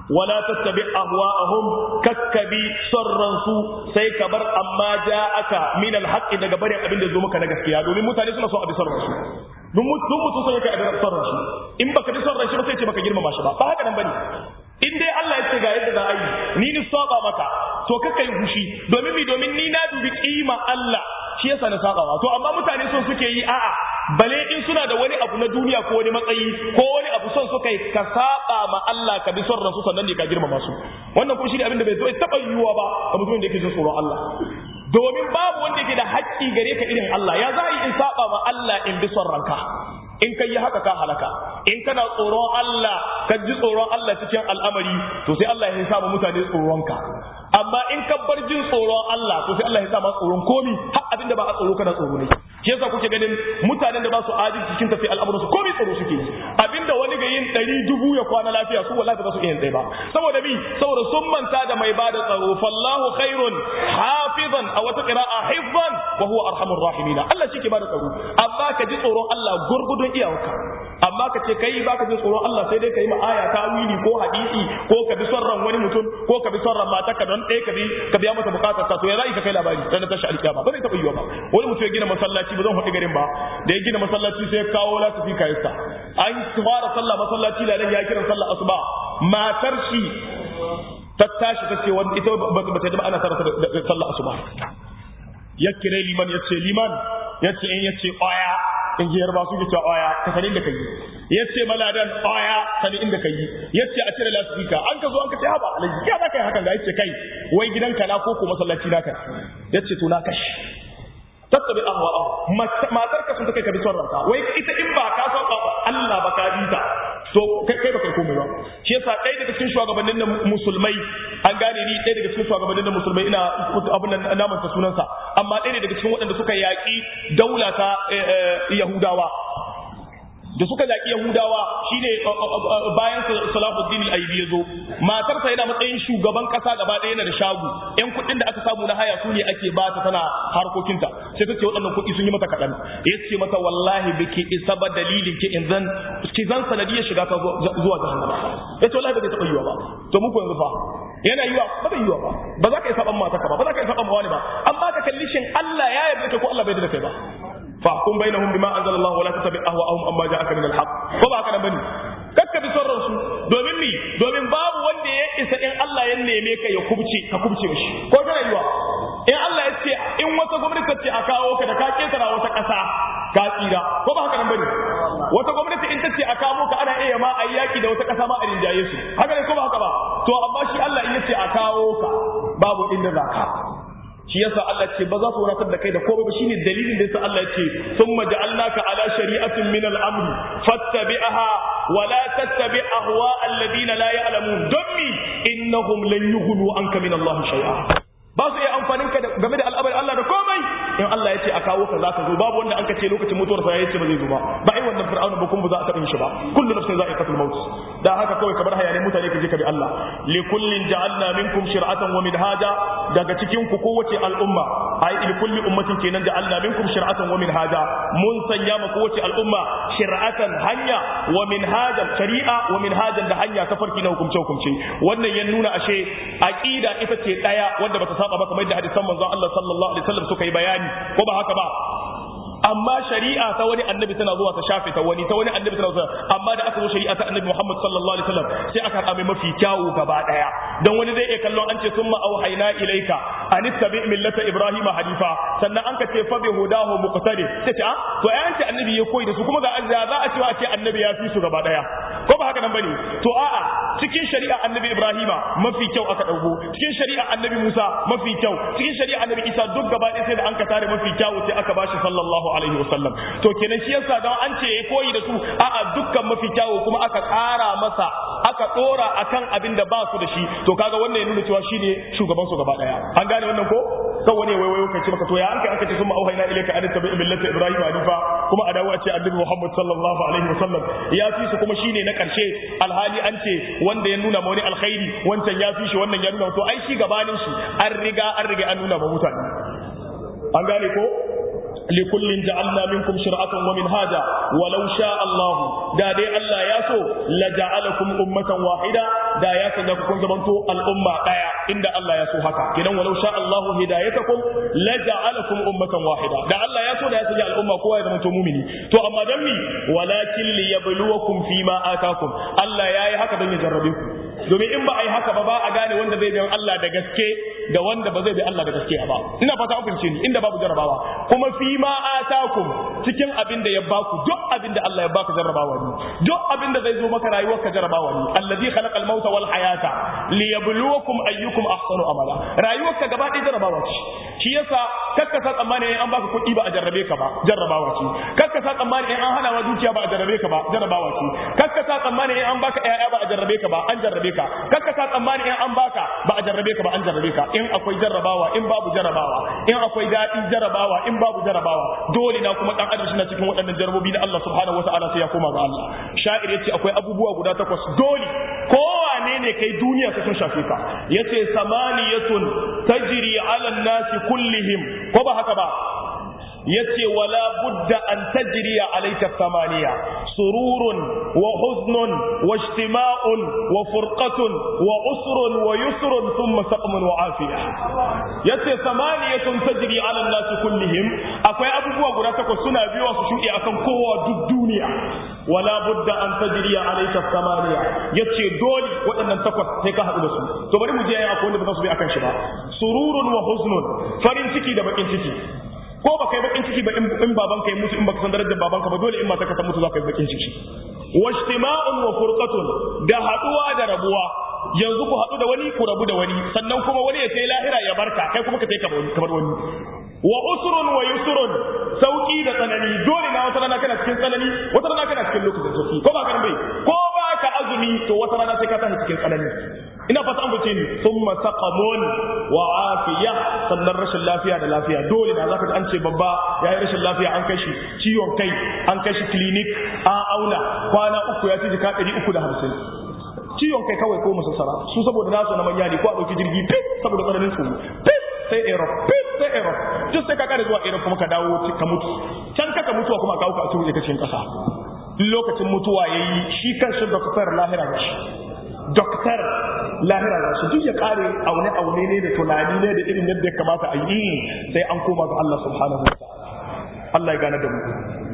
wala tattabi ahwa'ahum kakkabi sarran su sai ka bar amma ja'aka min alhaq daga barin abin da zo maka na gaskiya domin mutane suna so a bi sarran su duk mutum so yake a bi sarran shi in baka bi sarran shi ba sai ce baka girmama shi ba ba haka nan bane in dai Allah ya ce ga yadda za a yi ni ni saba maka to kakka yi fushi domin mi domin ni na dubi kima Allah shi yasa na sabawa to amma mutane son suke yi a'a bale in suna da wani abu na duniya ko wani matsayi ko wani abu son suka yi ka saba ma Allah ka bi son ransu sannan ne ka girmama su wannan kuma shi ne abin da bai zo taba yiwuwa ba ga mutumin da yake jin tsoron Allah domin babu wanda yake da haƙƙi gare ka irin Allah ya za a yi in saba ma Allah in bi son ranka in ka yi haka ka halaka in kana tsoron Allah ka ji tsoron Allah cikin al'amari to sai Allah ya sa mutane tsoronka amma in ka bar jin tsoron Allah to sai Allah ya sa ma tsoron komi har abin da ba a tsoro kana tsoro ne shi yasa kuke ganin mutanen da ba su adalci cikin tafi al'amuran su komi tsoro suke yi abinda wani ga yin ɗari dubu ya kwana lafiya su wallahi ba su iya yin ba saboda bi saboda sun manta da mai bada tsaro fallahu khairun hafizan a wata qira'a hifzan wa huwa arhamur rahimin Allah shi ke bada tsaro amma ka ji tsoron Allah gurgudun iyawarka amma ka ce kai baka jin tsoron Allah sai dai ka yi ma aya ta wili ko hadisi ko ka bi son ran wani mutum ko ka bi son ran matarka don ɗaya ka bi ka biya mata bukatar ta to ya za'i ka kai labari dan ta tashi alkiyama ba zai taɓa yiwa ba wani mutum ya gina masallaci ba zan faɗi garin ba da ya gina masallaci sai ya kawo latifi kayista an fara sallah masallaci da nan ya kira sallah asuba matar shi ta tashi ta ce wani ita ba ta da ana sarrafa da sallah asuba ya kire liman ya ce liman ya ce in ya ce ƙwaya in ji yarba su ce ƙwaya ka sanin da kai ya ce maladan ƙwaya sani inda kai ya ce a cire lasifika an ka zo an ka ce haba alaji ya za ka yi hakan ga ya ce kai wai gidanka na ko ko masallaci naka ya ce to na kashi tattabi ahwa matar ka sun ta kai ka bi son ranka wai ita in ba ka san Allah ba ka bi ta to kai kai ba kai komai ba shi yasa ɗaya daga cikin shugabannin na musulmai an gane ni ɗaya daga cikin shugabannin na musulmai ina abin nan naman ta sunansa amma ɗaya ne daga cikin waɗanda suka yaƙi daula ta Yahudawa da suka yaƙi Yahudawa shine bayan Salahuddin al-Ayyubi yazo matarsa yana matsayin shugaban ƙasa gaba ɗaya yana da shago ƴan kuɗin da aka samu na haya su ne ake ba ta tana harkokinta sai ta ce waɗannan kuɗi sun yi mata kaɗan ya ce mata wallahi biki isa ba dalilin ki in zan ki zan sanadiyar shiga ta zuwa jahannama ya ce wallahi ba zai taɓa yiwa ba to muku yanzu fa yana yiwa ba zai yiwa ba ba za ka yi saban mata ka ba ba za ka yi saban wani ba amma ka kalli shin Allah ya yarda ka ko Allah bai yarda kai ba فاحكم بينهم بما انزل الله ولا تتبع اهواءهم اما جاءك من الحق ko ba haka nan bane kakka bi son ransu domin mi domin babu wanda ya isa in Allah ya neme ka ya kubce ka kubce mishi ko kana yiwa in Allah ya ce in wata gwamnati ce a kawo ka da ka ketara wata ƙasa ka tsira ko ba haka nan bane wata gwamnati in ta ce a kawo ka ana iya ma a yaki da wata ƙasa ma a rinjaye su haka ne ko ba haka ba to amma shi Allah in ya ce a kawo ka babu inda za ka shi yasa Allah ce ba za su wadatar da kai da komai ba shine dalilin da yasa Allah ya ce thumma ja'alnaka ala shari'atin min al-amr fattabi'aha wa la tattabi' ahwa alladhina la ya'lamun dummi innahum lan yughnu anka min Allah shay'a ba su iya amfanin ka game da al'amarin Allah da komai in Allah ya ce a kawo ka za ka zo babu wanda an ka ce lokacin mutuwar sa ya ce ba zai zo ba ba ai wannan fir'auna ba kuma ba za a taɓa shi ba kullu nafsin za'iqatul maut da haka kawai ka bar hayanin mutane ka je ka bi Allah li kullin ja'alna minkum shir'atan wa minhaja daga cikin ku kowace al'umma ai li kulli ummatin kenan ja'alna minkum shir'atan wa minhaja mun sanya ma kowace al'umma shir'atan hanya wa minhajan shari'a wa minhajan da hanya ta farki na hukumce hukumce wannan ya nuna ashe aqida ita ce daya wanda bata saba ba kamar da hadisan manzon Allah sallallahu alaihi wasallam suka yi bayani ko ba haka ba amma shari'a ta wani annabi tana zuwa ta shafe ta wani ta wani annabi tana zuwa amma da aka zo shari'a ta annabi Muhammad sallallahu alaihi wasallam sai aka haɗa mai mafi kyawu gaba daya dan wani zai iya kallon an ce summa auhayna ilaika an ittabi millata ibrahima hanifa sannan an ka ce fa bi hudahu muqtadi sai ce ah to ai an ce annabi ya koyi da su kuma ga za a ce a ce annabi ya fi su gaba daya ko ba haka nan bane to a'a cikin shari'a annabi ibrahima mafi kyau aka dauko cikin shari'a annabi musa mafi kyau cikin shari'a annabi isa duk gaba ɗaya sai da an ka tare mafi kyawu sai aka bashi sallallahu alaihi wasallam to kenan shi yasa don an ce yayi koyi da su a'a dukkan mafi kyawu kuma aka ƙara masa aka ɗora akan abin da ba su da shi to kaga wannan ya nuna cewa shine shugaban su gaba ɗaya an gane wannan ko kan wani waiwayo kai ce maka to ya an kai aka ce sun ma'auhaina ilaika an tabi millata ibrahim hanifa kuma a dawo a ce annabi muhammad sallallahu alaihi wasallam ya fi su kuma shine na karshe alhali an ce wanda ya nuna ma wani alkhairi wancan ya fi shi wannan ya nuna to ai shi gabanin shi an riga an riga an nuna ma mutane an gane ko likullin ja'alna minkum shir'atan wa minhaja walau sha Allah da dai Allah ya so la ja'alakum ummatan wahida da ya sanya ku kun zamanto al'umma daya inda Allah ya so haka kidan walau sha Allah hidayatakum la ja'alakum ummatan wahida da Allah ya so da ya sanya al'umma kowa ya zamanto mumini to amma dan mi walakin liyabluwakum fima atakum Allah yayi haka don ya jarrabe ku domin in ba a yi haka ba ba a gane wanda zai bi Allah da gaske da wanda ba zai bi Allah da gaske ba ina fata an fahimce ni inda babu jarrabawa kuma fi ma atakum cikin abin da ya baku duk abin da Allah ya baka jarrabawa ne duk abin da zai zo maka rayuwar ka jarrabawa ne allazi khalaqal mauta wal hayata liyabluwakum ayyukum ahsanu amala rayuwar ka gaba ɗaya jarrabawa ce shi yasa kakka sa tsammani in an baka kuɗi ba a jarrabe ka ba jarrabawa ce kakka sa tsammani in an hana wa dukiya ba a jarrabe ka ba jarrabawa ce kakka sa tsammani in an baka ƴaƴa ba a jarrabe ka ba an jarrabe ka kakka sa tsammani in an baka ba a jarrabe ka ba an jarrabe ka in akwai jarrabawa in babu jarrabawa in akwai daɗi jarrabawa in babu jarrabawa dole na kuma dan adam na cikin waɗannan jarrabobi na Allah subhanahu wataala sai ya koma ga Allah sha'ir yace akwai abubuwa guda takwas dole kowane ne kai duniya ka sun shafe ka yace samaniyatun tajri ala nasi kullihim ko ba haka ba yace wala budda an tajriya alayka thamaniya sururun wa huznun wa ijtima'un wa furqatun wa usrun wa yusrun thumma saqmun wa afiya yace thamaniyatun tajri ala an-nas kullihim akwai abubuwa guda takwas suna biyo su shuɗe akan kowa duk duniya wala budda an tajriya alayka thamaniya yace dole waɗannan takwas sai ka haɗu da su to bari mu je yayin akwai wanda ba za su bi akan shi ba sururun wa huznun farin ciki da bakin ciki ko ba kai bakin ciki ba in baban kai mutu in baka san darajar babanka ba dole in mata ka mutu za ka yi bakin ciki wajtima'un wa furqatun da haduwa da rabuwa yanzu ku hadu da wani ku rabu da wani sannan kuma wani ya sai lahira ya barka kai kuma ka sai ka bar wani wa usrun wa yusrun sauki da tsanani dole na wata rana kana cikin tsanani wata rana kana cikin lokacin sauki ko ba ka bai ko ba ka azumi to wata rana sai ka tashi cikin tsanani ina fata an fice ni thumma saqamun wa afiya sannan rashin lafiya da lafiya dole da zaka ji an ce babba yayi rashin lafiya an kai shi ciwon kai an kai shi clinic an auna kwana uku ya ci jika 350 ciwon kai kawai ko musassara su saboda nasu na manya ne ko a dauki jirgi fit saboda tsananin tsoro fit sai aerof fit sai aerof duk sai ka kare zuwa aerof kuma ka dawo ka mutu can ka mutuwa kuma ka auka a cikin kashin kasa lokacin mutuwa yayi shi kan shi doktor lahira da shi doktor lahira da su duk ya kare aune aune ne da tunani ne da irin yadda ya kamata a yi sai an koma ga Allah subhanahu wa ta'ala Allah ya gane da mu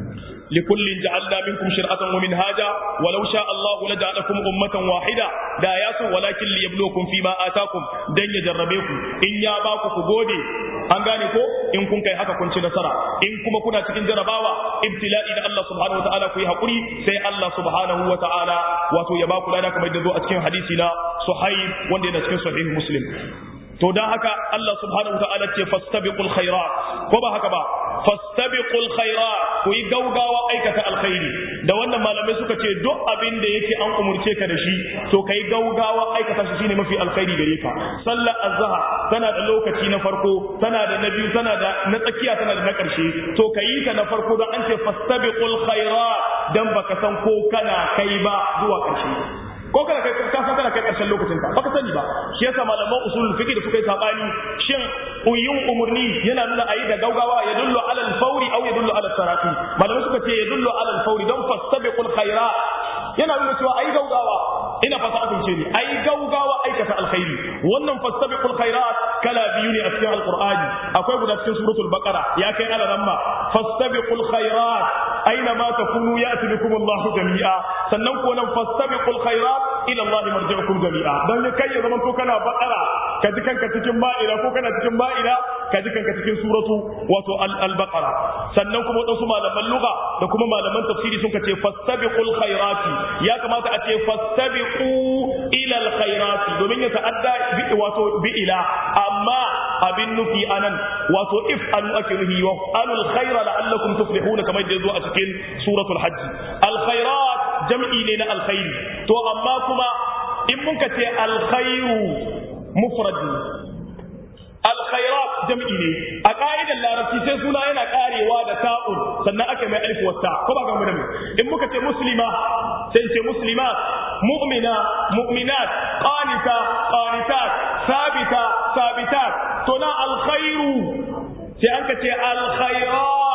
لكل جعلنا منكم شرعة ومنهاجا ولو شاء الله لجعلكم أمة واحدة دا ياسو ولكن ليبلوكم فيما آتاكم دن يجربيكم إن ياباكم فقودي an gane ko in kun kai haka kun ci nasara in kuma kuna cikin jarabawa ibtila'i da Allah subhanahu wa ta'ala ku yi hakuri sai Allah subhanahu wa ta'ala wato ya baku lada kamar da zo a cikin hadisi na Suhaib wanda yana cikin sahih Muslim to dan haka Allah subhanahu wa ta'ala ce fastabiqul khairat ko ba haka ba fastabiqul khairat ku yi gaugawa aikata alkhairi da wannan malamai suka ce duk abin da yake an umurce ka da shi to kai gaugawa aikata shi shine mafi alkhairi gare ka sallar azhar tana da lokaci na farko tana da na biyu tana da na tsakiya tana da na karshe to kayi ta na farko don an ce fastabiqul khairat dan baka san ko kana kai ba zuwa karshe ko kana kai ka san kana kai karshen lokacin ka baka sani ba shi yasa malaman usulul fiqh da suka yi sabani shin uyun umurni yana nuna ayi da gaugawa ya dullu ala al-fawri aw ya dullu ala al-taraqi malamai suka ce ya dullu ala al-fawri don fastabiqul khairat yana nuna cewa ayi gaugawa ina fata a kunce ni ayi gaugawa aikata alkhairi wannan fastabiqul khairat kala biyu ne a cikin alqur'ani akwai guda cikin suratul baqara ya kai ala ramma fastabiqul khairat aina ma takunu ya'ti bikum Allahu jami'a sannan ko nan fastabiqul khairat ila Allah marji'ukum jami'a dan kai ya zaman to kana baqara ka ji kanka cikin ma'ida ko kana cikin ma'ida ka ji kanka cikin suratu wato al-baqara sannan kuma wadansu malaman lugha da kuma malaman tafsiri sun ce fastabiqul khairati ya kamata a ce fastabiqu ila al-khairati domin ya ta'adda bi wato bi ila amma abin nufi anan wato if an ake nufi wa alul khaira la'allakum tuflihuna kamar da yazo a cikin suratul hajj al-khairat jam'i ne na alkhairi to amma kuma in muka ce alkhairu mufrad alkhairat jam'i ne a ka'idar larabci sai suna yana karewa da ta'un sannan aka mai alif wata ko ba ga mu da mu in muka ce muslima sai ce muslimat mu'mina mu'minat qanita qanitat sabita sabitat to na alkhairu sai an ka ce alkhairat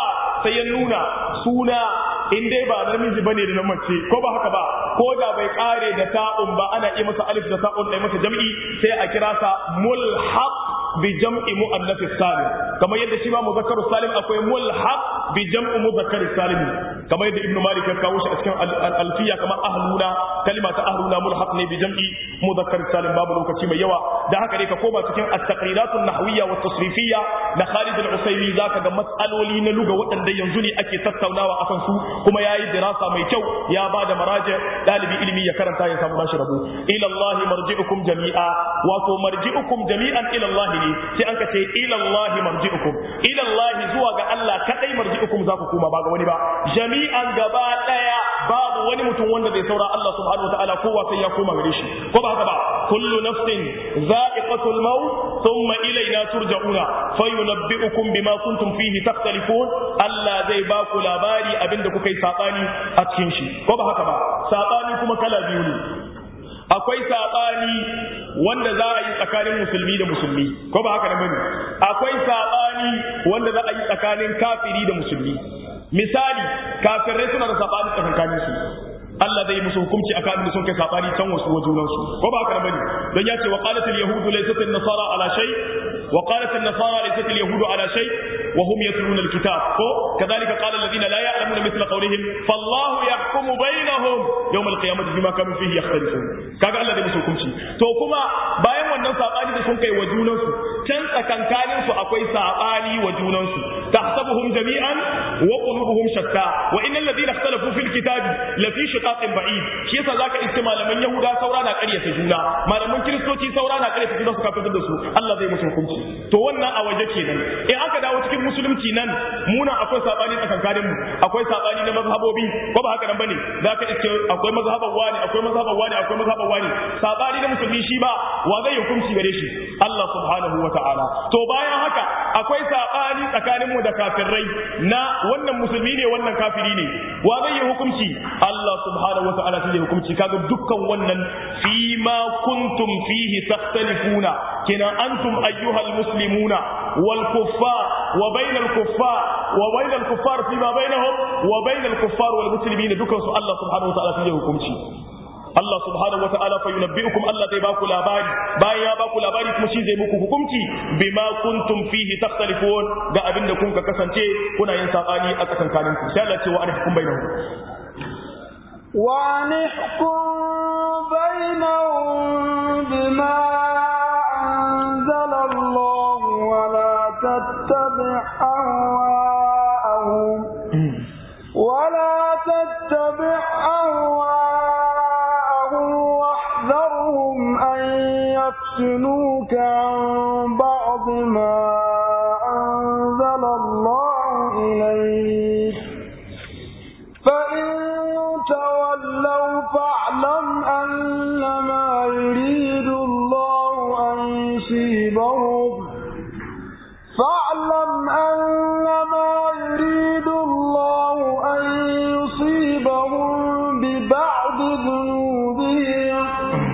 sai ya nuna suna in dai ba namiji bane da na mace ko ba haka ba ko da bai kare da ta'un ba ana iya masa alif da ta'un da masa jam'i sai a kira sa mulhaq bi jam'i muannath salim kamar yadda shi ma muzakkar salim akwai mulhaq bi jam'i muzakkar salim kamar yadda ibnu malik ya kawo shi a cikin alfiya kamar ahluna kalima ta ahluna mulhaq ne bi jam'i muzakkar salim babu lokaci mai yawa da haka dai ka koma cikin at-taqriratun nahwiyya wa tasrifiyya na Khalid al-Usaymi zaka ga mas'aloli na luga waɗanda yanzu ne ake tattaunawa akan su kuma yayi dirasa mai kyau ya ba da maraji dalibi ilimi ya karanta ya samu nashi rabo ila Allah marji'ukum jami'a wato marji'ukum jami'an ila Allah ne sai an ka ce ila Allah marji'ukum ila Allah zuwa ga Allah kadai marji'ukum za ku koma ba ga wani ba jami'an gaba daya babu wani mutum wanda zai saura Allah subhanahu wataala kowa sai ya koma gare shi ko ba haka ba kullu nafsin za'iqatul maut thumma ilayna turja'una fayunabbi'ukum bima kuntum fihi takhtalifun Allah zai ba ku labari abinda kuka yi sabani a cikin shi ko ba haka ba sabani kuma kala biyu ne akwai sabani wanda za a yi tsakanin musulmi da musulmi ko ba haka da bane akwai sabani wanda za a yi tsakanin kafiri da musulmi misali kafirai suna da sabani tsakanin su Allah zai musu hukunci akan abin da sun kai sabani can wasu wajunan su ko ba haka da bane don ya ce wa qalat al yahud laysat an nasara ala shay wa qalat an nasara laysat al yahud ala shay wa hum yatluna al kitab ko kadhalika qala alladhina la ya'lamuna mithla qawlihim fallahu yahkumu bainahum yawm al qiyamati bima kanu fihi yakhtalifun kaga Allah zai musu hukunci to kuma bayan wannan sabani da sun kai wajunan su can tsakankanin su akwai sabani wa junan su tahsabuhum jami'an wa qulubuhum shatta wa innal ladina ikhtalafu fil kitabi la fi shiqaqin ba'id shi yasa zaka iske malaman yahuda saura na ƙaryata juna malaman kiristoci saura na ƙaryata juna su kafin da su Allah zai musu hukunci to wannan a waje kenan in aka dawo cikin musulunci nan muna akwai sabani tsakankanin mu akwai sabani na mazhabobi ko ba haka nan bane zaka iske akwai mazhaban wani akwai mazhaban wani akwai mazhaban wani sabani na musulmi shi ba wa zai hukunci gare shi Allah subhanahu wa ta'ala to bayan haka akwai sabani tsakanin mu da kafirai na wannan musulmi ne wannan kafiri ne wa zai yi hukunci Allah subhanahu wa ta'ala zai hukunci kaga dukkan wannan fi ma kuntum fihi takhtalifuna kina antum ayyuhal muslimuna wal kuffar wa bainal kuffar wa bainal kuffar fi ma bainahum wa bainal kuffar wal muslimin dukkan su Allah subhanahu wa ta'ala zai hukunci Allah subhanahu wa ta'ala fa yunabbi'ukum Allah zai baku labari bayan ya baku labari kuma shi zai muku hukunci bima kuntum fihi takhtalifun ga abinda kun ka kasance kuna yin sabani a tsakankanin ku sai Allah ce wa anahkum bainahum wa anahkum bainahum bima anzala Allah wa la tattabi' ahwa'ahum wa la tattabi' ahwa'ahum واحذرهم أن يفتنوك عن بعض ما أنزل الله إليك فإن تولوا فاعلم أنما يريد الله أن يصيبهم فاعلم أنما يريد الله أن يصيبهم ببعض ذنوبهم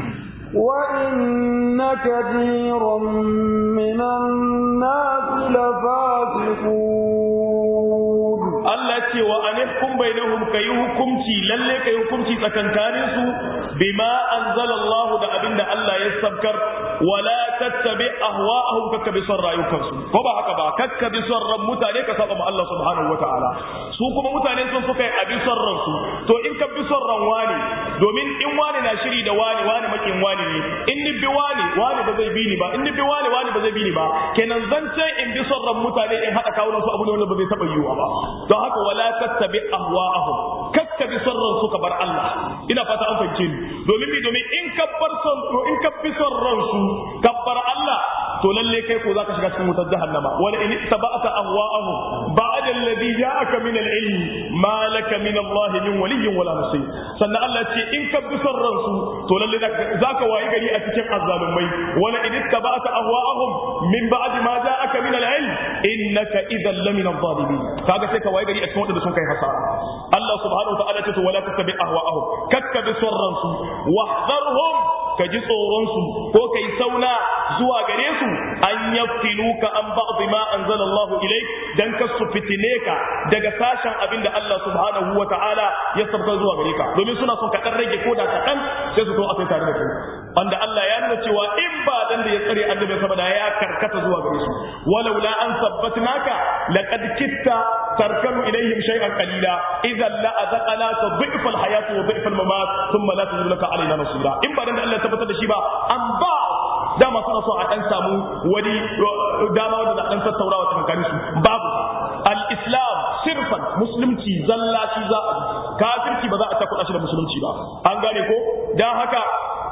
وإن كثيرا من الناس لفاسقون Allah ce wa anihkum bainahum kayi hukunci lalle kayi hukunci tsakankanin su bima anzalallahu da abinda Allah ya sabkar wala tattabi ahwa'ahum kakka bi son rayukansu ko ba haka ba kakka bi son ran mutane ka saba ma Allah subhanahu wataala su kuma mutane sun suka yi abi son ransu to in ka bi son ran wani domin in wani na shiri da wani wani makin wani ne in ni bi wani wani ba zai bi ni ba in ni bi wani wani ba zai bi ni ba kenan zance in bi son ran mutane in hada kawo su abu ne wanda ba zai taba yiwa ba don haka wala tattabi ahwa'ahum kakka bi son ran su ka bar Allah ina fata an fahimce ni domin bi domin in ka bar son in ka bi son ran su ka bar Allah to lalle kai ko zaka shiga cikin wutar jahannama wala in tabata ahwa'ahum ba'da alladhi ja'aka min al-ilm ma laka min Allah min waliyyin wala nasir sannan Allah ce in ka bi son ransu to lalle zaka wayi gari a cikin azzalumai wala in tabata ahwa'ahum min ba'di ma ja'aka min al-ilm innaka idhan lamin adh-dhalimin kaga sai ka wayi gari a cikin wanda sun kai hasara Allah subhanahu wa ta'ala ce to wala tattabi ahwa'ahum kakka bi son ransu wahdharhum ka ji tsoron su ko kai sauna zuwa gare su an yaftinuka an ba'd ma anzalallahu ilayk dan ka su fitine ka daga sashen abinda Allah subhanahu wa ta'ala ya sabka zuwa gare ka domin suna son ka dan rage koda kaɗan sai su to a kai tare da kai wanda Allah ya nuna cewa in ba dan da ya tsare annabi saboda ya karkata zuwa gare su walaula an sabbatnaka laqad kitta tarkanu ilayhim shay'an qalila idan la azaqnaka dhi'fa al-hayat wa dhi'fa al-mamat thumma la tajidu laka alaina nasira in ba dan da Allah ya tabbatar da shi ba an ba dama suna so a dan samu wani dama wanda da dan tattaunawa tsakanin su babu al-islam sirfan musulunci zalla shi za a kafirci ba za a takuɗa shi da musulunci ba an gane ko dan haka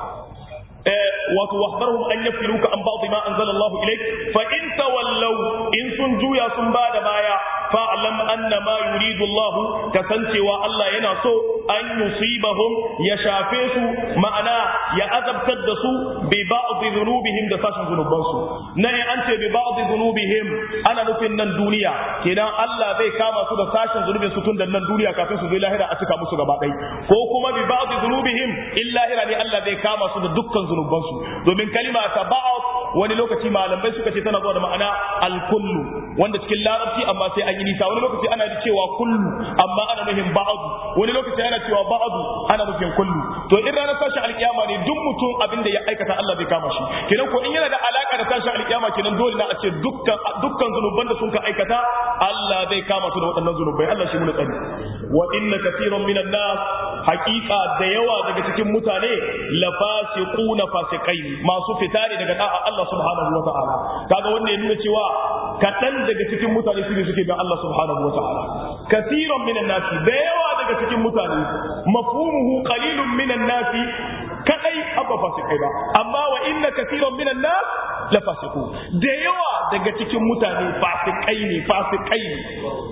wato wahbarhum an yafiluka an ba'd ma anzala Allah ilayk fa in tawallaw in sun juya sun bada baya fa'lam anna ma yuridu Allah kasancewa Allah yana so an yusibahum ya shafe su ma'ana ya azabtar da su bi ba'd dhunubihim da sashin zunuban su nan an ce bi ba'd dhunubihim ana nufin nan duniya kenan Allah zai kama su da sashin zunubin su tun da nan duniya kafin su zo lahira a cika musu gaba ɗaya ko kuma bi ba'd dhunubihim illa lahira ne Allah zai kama su da dukkan zunubansu domin kalima ta ba'd wani lokaci malamai suka ce tana zuwa da ma'ana al-kullu wanda cikin larabci amma sai an yi nisa wani lokaci ana cewa kullu amma ana nufin ba'd wani lokaci ana cewa ba'd ana nufin kullu to in ranar tashin alkiyama ne duk mutum abin da ya aikata Allah zai kama shi kenan ko in yana da alaka da tashin alkiyama kenan dole na a ce dukkan dukkan zunuban da sun ka aikata Allah zai kama su da waɗannan zunubai Allah shi mu tsari wa inna kaseeran minan nas haqiqa da yawa daga cikin mutane la fasiquna fasikai masu fita ne daga da'a Allah subhanahu wa ta'ala kaga wanda ya nuna cewa kaɗan daga cikin mutane su ne suke bin Allah subhanahu wa ta'ala kasiran minan nasi da yawa daga cikin mutane mafhumuhu qalilun minan nasi kadai abba fasikai ba amma wa inna kasiran minan nas la fasiku da yawa daga cikin mutane fasikai ne fasikai ne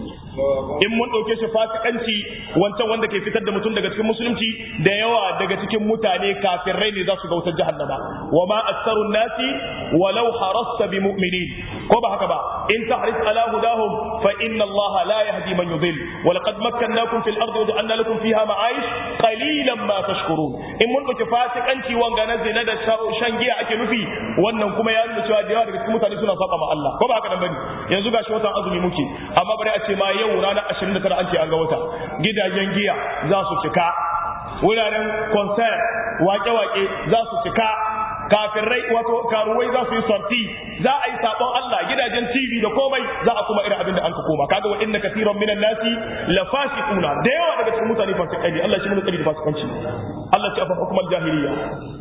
in mun ɗauke shi fasikanci wancan wanda ke fitar da mutum daga cikin musulunci da yawa daga cikin mutane kafirai ne za su ga wutar jahannama wa ma aktharun nasi walau harasta bi mu'minin ko ba haka ba in tahris ala hudahum fa inna Allah la yahdi man yudil wa laqad makkannakum fil ardi wa ja'alna lakum fiha ma'ayish qalilan ma tashkurun in mun ɗauke fasikanci wanga na zina da shan giya ake nufi wannan kuma ya nuna cewa da yawa daga cikin mutane suna saba ma Allah ko ba haka nan bane yanzu gashi watan azumi muke amma bari a ce ma yau yau ranar 29 an ce an ga wata gidajen giya za su cika wuraren concert wake-wake za su cika kafirai wato karuwai za su yi sorti za a yi sabon Allah gidajen TV da komai za a kuma irin abin da an ka koma kaga wa inna katiran minan nasi la fasiquna da yawa daga cikin mutane fasikai ne Allah shi mun tsari da fasikanci Allah ce afa hukumar jahiliya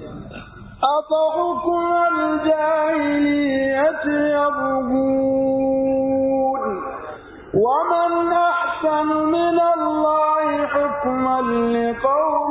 أفحكم الجاهلية يبغون ومن أحسن من الله حكما لقوم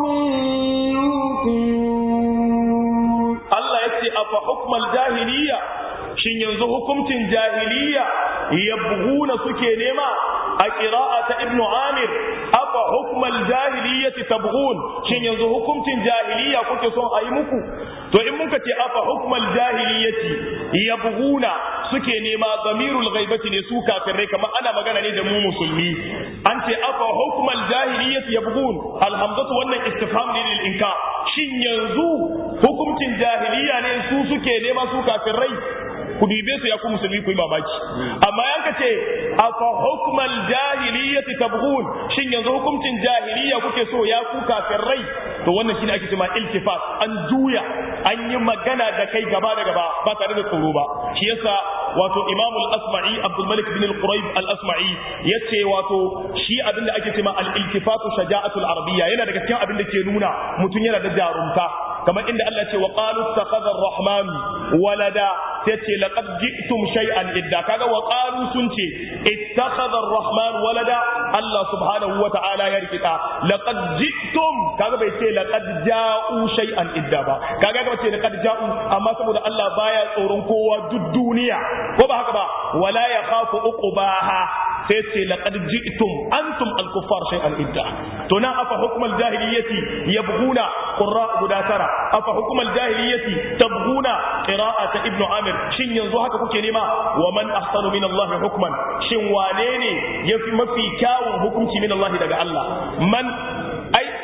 يوقنون Allah ya ce afa hukmal jahiliya shin yanzu hukuncin jahiliya yabghuna suke nema a qira'a ta ibnu amir afa hukmal jahiliyati tabghun shin yanzu hukuncin jahiliya kuke son a yi muku to in muka ce afa hukmal jahiliyati yabghuna suke nema zamirul ghaibati ne su kafirai kamar ana magana ne da mu musulmi an ce afa hukmal jahiliyati yabghun alhamdatu wannan istifham ne lil inkar shin yanzu hukuncin jahiliya ne su suke nema su kafirai ku dibe su ya ku musulmi ku yi mamaki amma yanka ce afa hukmal jahiliyyati tabghun shin yanzu hukuncin jahiliya kuke so ya ku kafirai to wannan shine ake cewa iltifat an juya an yi magana da kai gaba da gaba ba tare da tsoro ba shi yasa wato imam al-asma'i abdul malik bin al-quraib al-asma'i yace wato shi abinda ake cewa al-iltifatu shaja'atul arabiyya yana daga cikin abin da ke nuna mutum yana da jarumta kamar inda Allah ce wa qalu ittakhadha ar-rahman walada sai ce laqad ji'tum shay'an idda kaga wa qalu sun ce ittakhadha ar-rahman walada Allah subhanahu wa ta'ala ya rikita laqad ji'tum kaga bai ce laqad ja'u shay'an idda ba kaga ga ce laqad ja'u amma saboda Allah baya tsoron kowa duk duniya ko ba haka ba wala yakhafu uqbaha sai ce laqad ji'tum antum al-kuffar shay'an idda to nan afa hukmal jahiliyyati yabghuna qurra guda tara afa hukmal jahiliyyati tabghuna qira'ata ibnu amir shin yanzu haka kuke nema wa man ahsanu min Allah hukman shin wane ne yafi mafi kyawun hukunci min Allah daga Allah man ai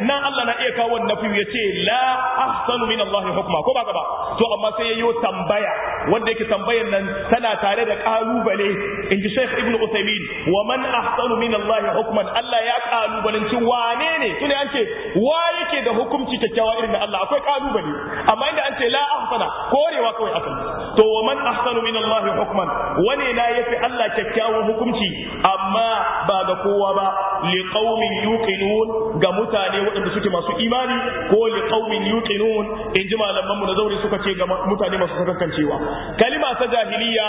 nan Allah na iya kawo nafi ya ce la ahsanu min Allah hukma ko ba ba to amma sai yayyo tambaya wanda yake tambayan nan tana tare da kalubale inji Sheikh Ibn Uthaymeen wa man ahsanu min Allah hukman Allah ya kalubalanci wane ne tune an ce wa yake da hukunci kyakkyawa irin da Allah akwai kalubale amma inda an ce la ahsana korewa kawai akan to wa man ahsanu min Allah hukman wane na yafi Allah kyakkyawan hukunci amma ba ga kowa ba li qaumin yuqinun ga mutane waɗanda suke masu imani ko li qaumin yuqinun in ji malaman mu da zauri suka ce ga mutane masu sakankancewa kalima ta jahiliya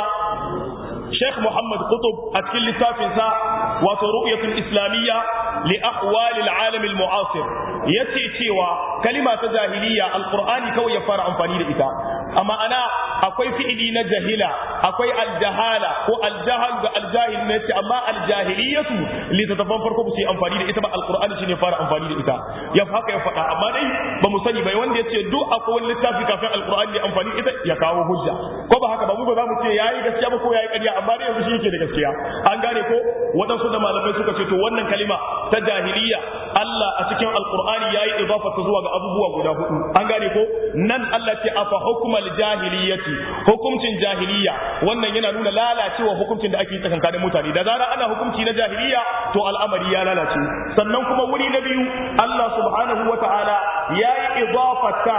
Sheikh Muhammad Qutub a cikin littafinsa wato ru'yatul islamiyya li ahwal al-alam al-mu'asir yace cewa kalima ta jahiliya alqur'ani kawai ya fara amfani da ita amma ana akwai fi'ili na jahila akwai aljahala ko aljahal da aljahil ne ce amma aljahiliyatu littattafan farko ba su yi amfani da ita ba alqur'ani shine fara amfani da ita ya haka ya faɗa amma dai ba mu sani bai wanda yace duk akwai wani littafi kafin alqur'ani ya amfani ita ya kawo hujja ko ba haka ba mu ba za mu ce yayi gaskiya ba ko yayi ƙarya amma dai yanzu shi yake da gaskiya an gane ko waɗansu da malamai suka ce to wannan kalima ta jahiliya Allah a cikin alqur'ani yayi idafa ta zuwa ga abubuwa guda hudu an gane ko nan Allah ce afa hukmal jahiliyati hukuncin jahiliya wannan yana nuna lalacewa hukuncin da ake yi tsakankanin mutane da zarar ana hukunci na jahiliya to al'amari ya lalace sannan kuma wuri na biyu Allah subhanahu wata'ala yayi idafata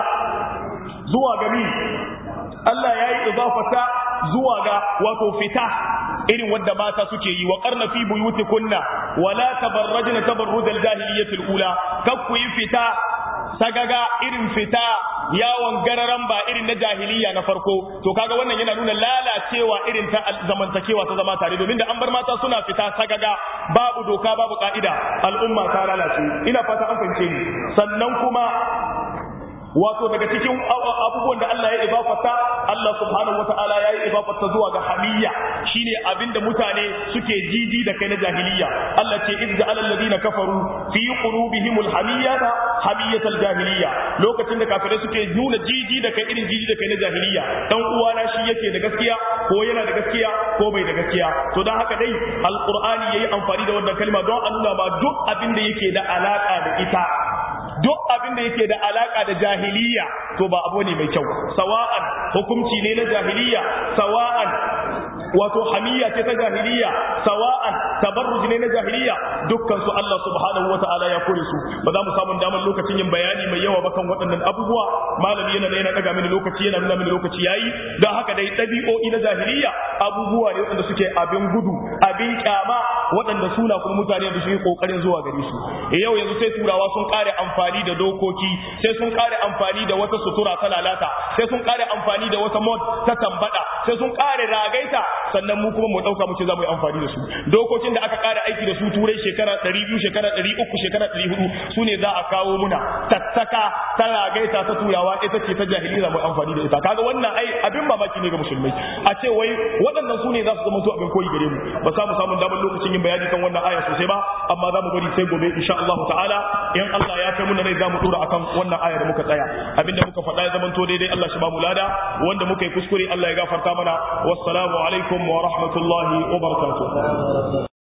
zuwa ga mi Allah yayi idafata zuwa ga wato fita irin wadda mata suke yi wa karna fi buyutikunna wala tabarrajna tabarruj al-jahiliyyah ula kakku yi fita sagaga irin fita yawon gararan ba irin na jahiliya na farko to kaga wannan yana nuna lalacewa irin ta zamantakewa ta zama tare domin da an bar mata suna fita sagaga babu doka babu ka'ida al'umma ta lalace ina fata an fahimce ni sannan kuma wato daga cikin abubuwan da Allah ya ibafata Allah subhanahu wata'ala ya yi ibafata zuwa ga hamiyya shine abinda mutane suke jiji da kai na jahiliya Allah ce iz ja'ala alladhina kafaru fi qulubihim alhamiyata hamiyatal jahiliya lokacin da kafirai suke nuna jiji da kai irin jiji da kai na jahiliya dan uwana shi yake da gaskiya ko yana da gaskiya ko bai da gaskiya to dan haka dai alqur'ani yayi amfani da wannan kalma don a nuna ba duk abin da yake da alaka da ita duk abin da yake da alaka da jahiliya to ba abu ne mai kyau sawa'an hukunci ne na jahiliya sawa'an wato hamiyya ce ta jahiliya sawa'an tabarruj ne na jahiliya dukkan su Allah subhanahu wata'ala ya kore su ba za mu samu damar lokacin yin bayani mai yawa ba kan waɗannan abubuwa malami yana da yana daga mini lokaci yana nuna mini lokaci yayi don haka dai ɗabi'o'i na jahiliya abubuwa ne waɗanda suke abin gudu abin kyama waɗanda suna kuma mutane da su yi kokarin zuwa gare su yau yanzu sai turawa sun kare amfani da dokoki sai sun kare amfani da wata sutura ta lalata sai sun kare amfani da wata mod ta tambada sai sun kare ragaita sannan mu kuma mu dauka mu ce za mu yi amfani da su dokokin da aka kara aiki da su turai shekara 200 shekara 300 shekara 400 su ne za a kawo muna tattaka ta ragaita ta turawa ita ce ta jahiliya mu amfani da ita kaga wannan ai abin mamaki ne ga musulmai a ce wai waɗannan su ne za su zama su abin koyi gare mu ba sa mu samu damar lokacin yin bayani kan wannan aya sosai ba amma za mu bari sai gobe insha Allah ta'ala in Allah ya kai mu rai za mu dora akan wannan aya da muka tsaya abinda muka faɗa ya zamanto daidai Allah shi ba mu lada wanda muka yi kuskure Allah ya gafarta mana wassalamu alaikum wa rahmatullahi wa barakatuh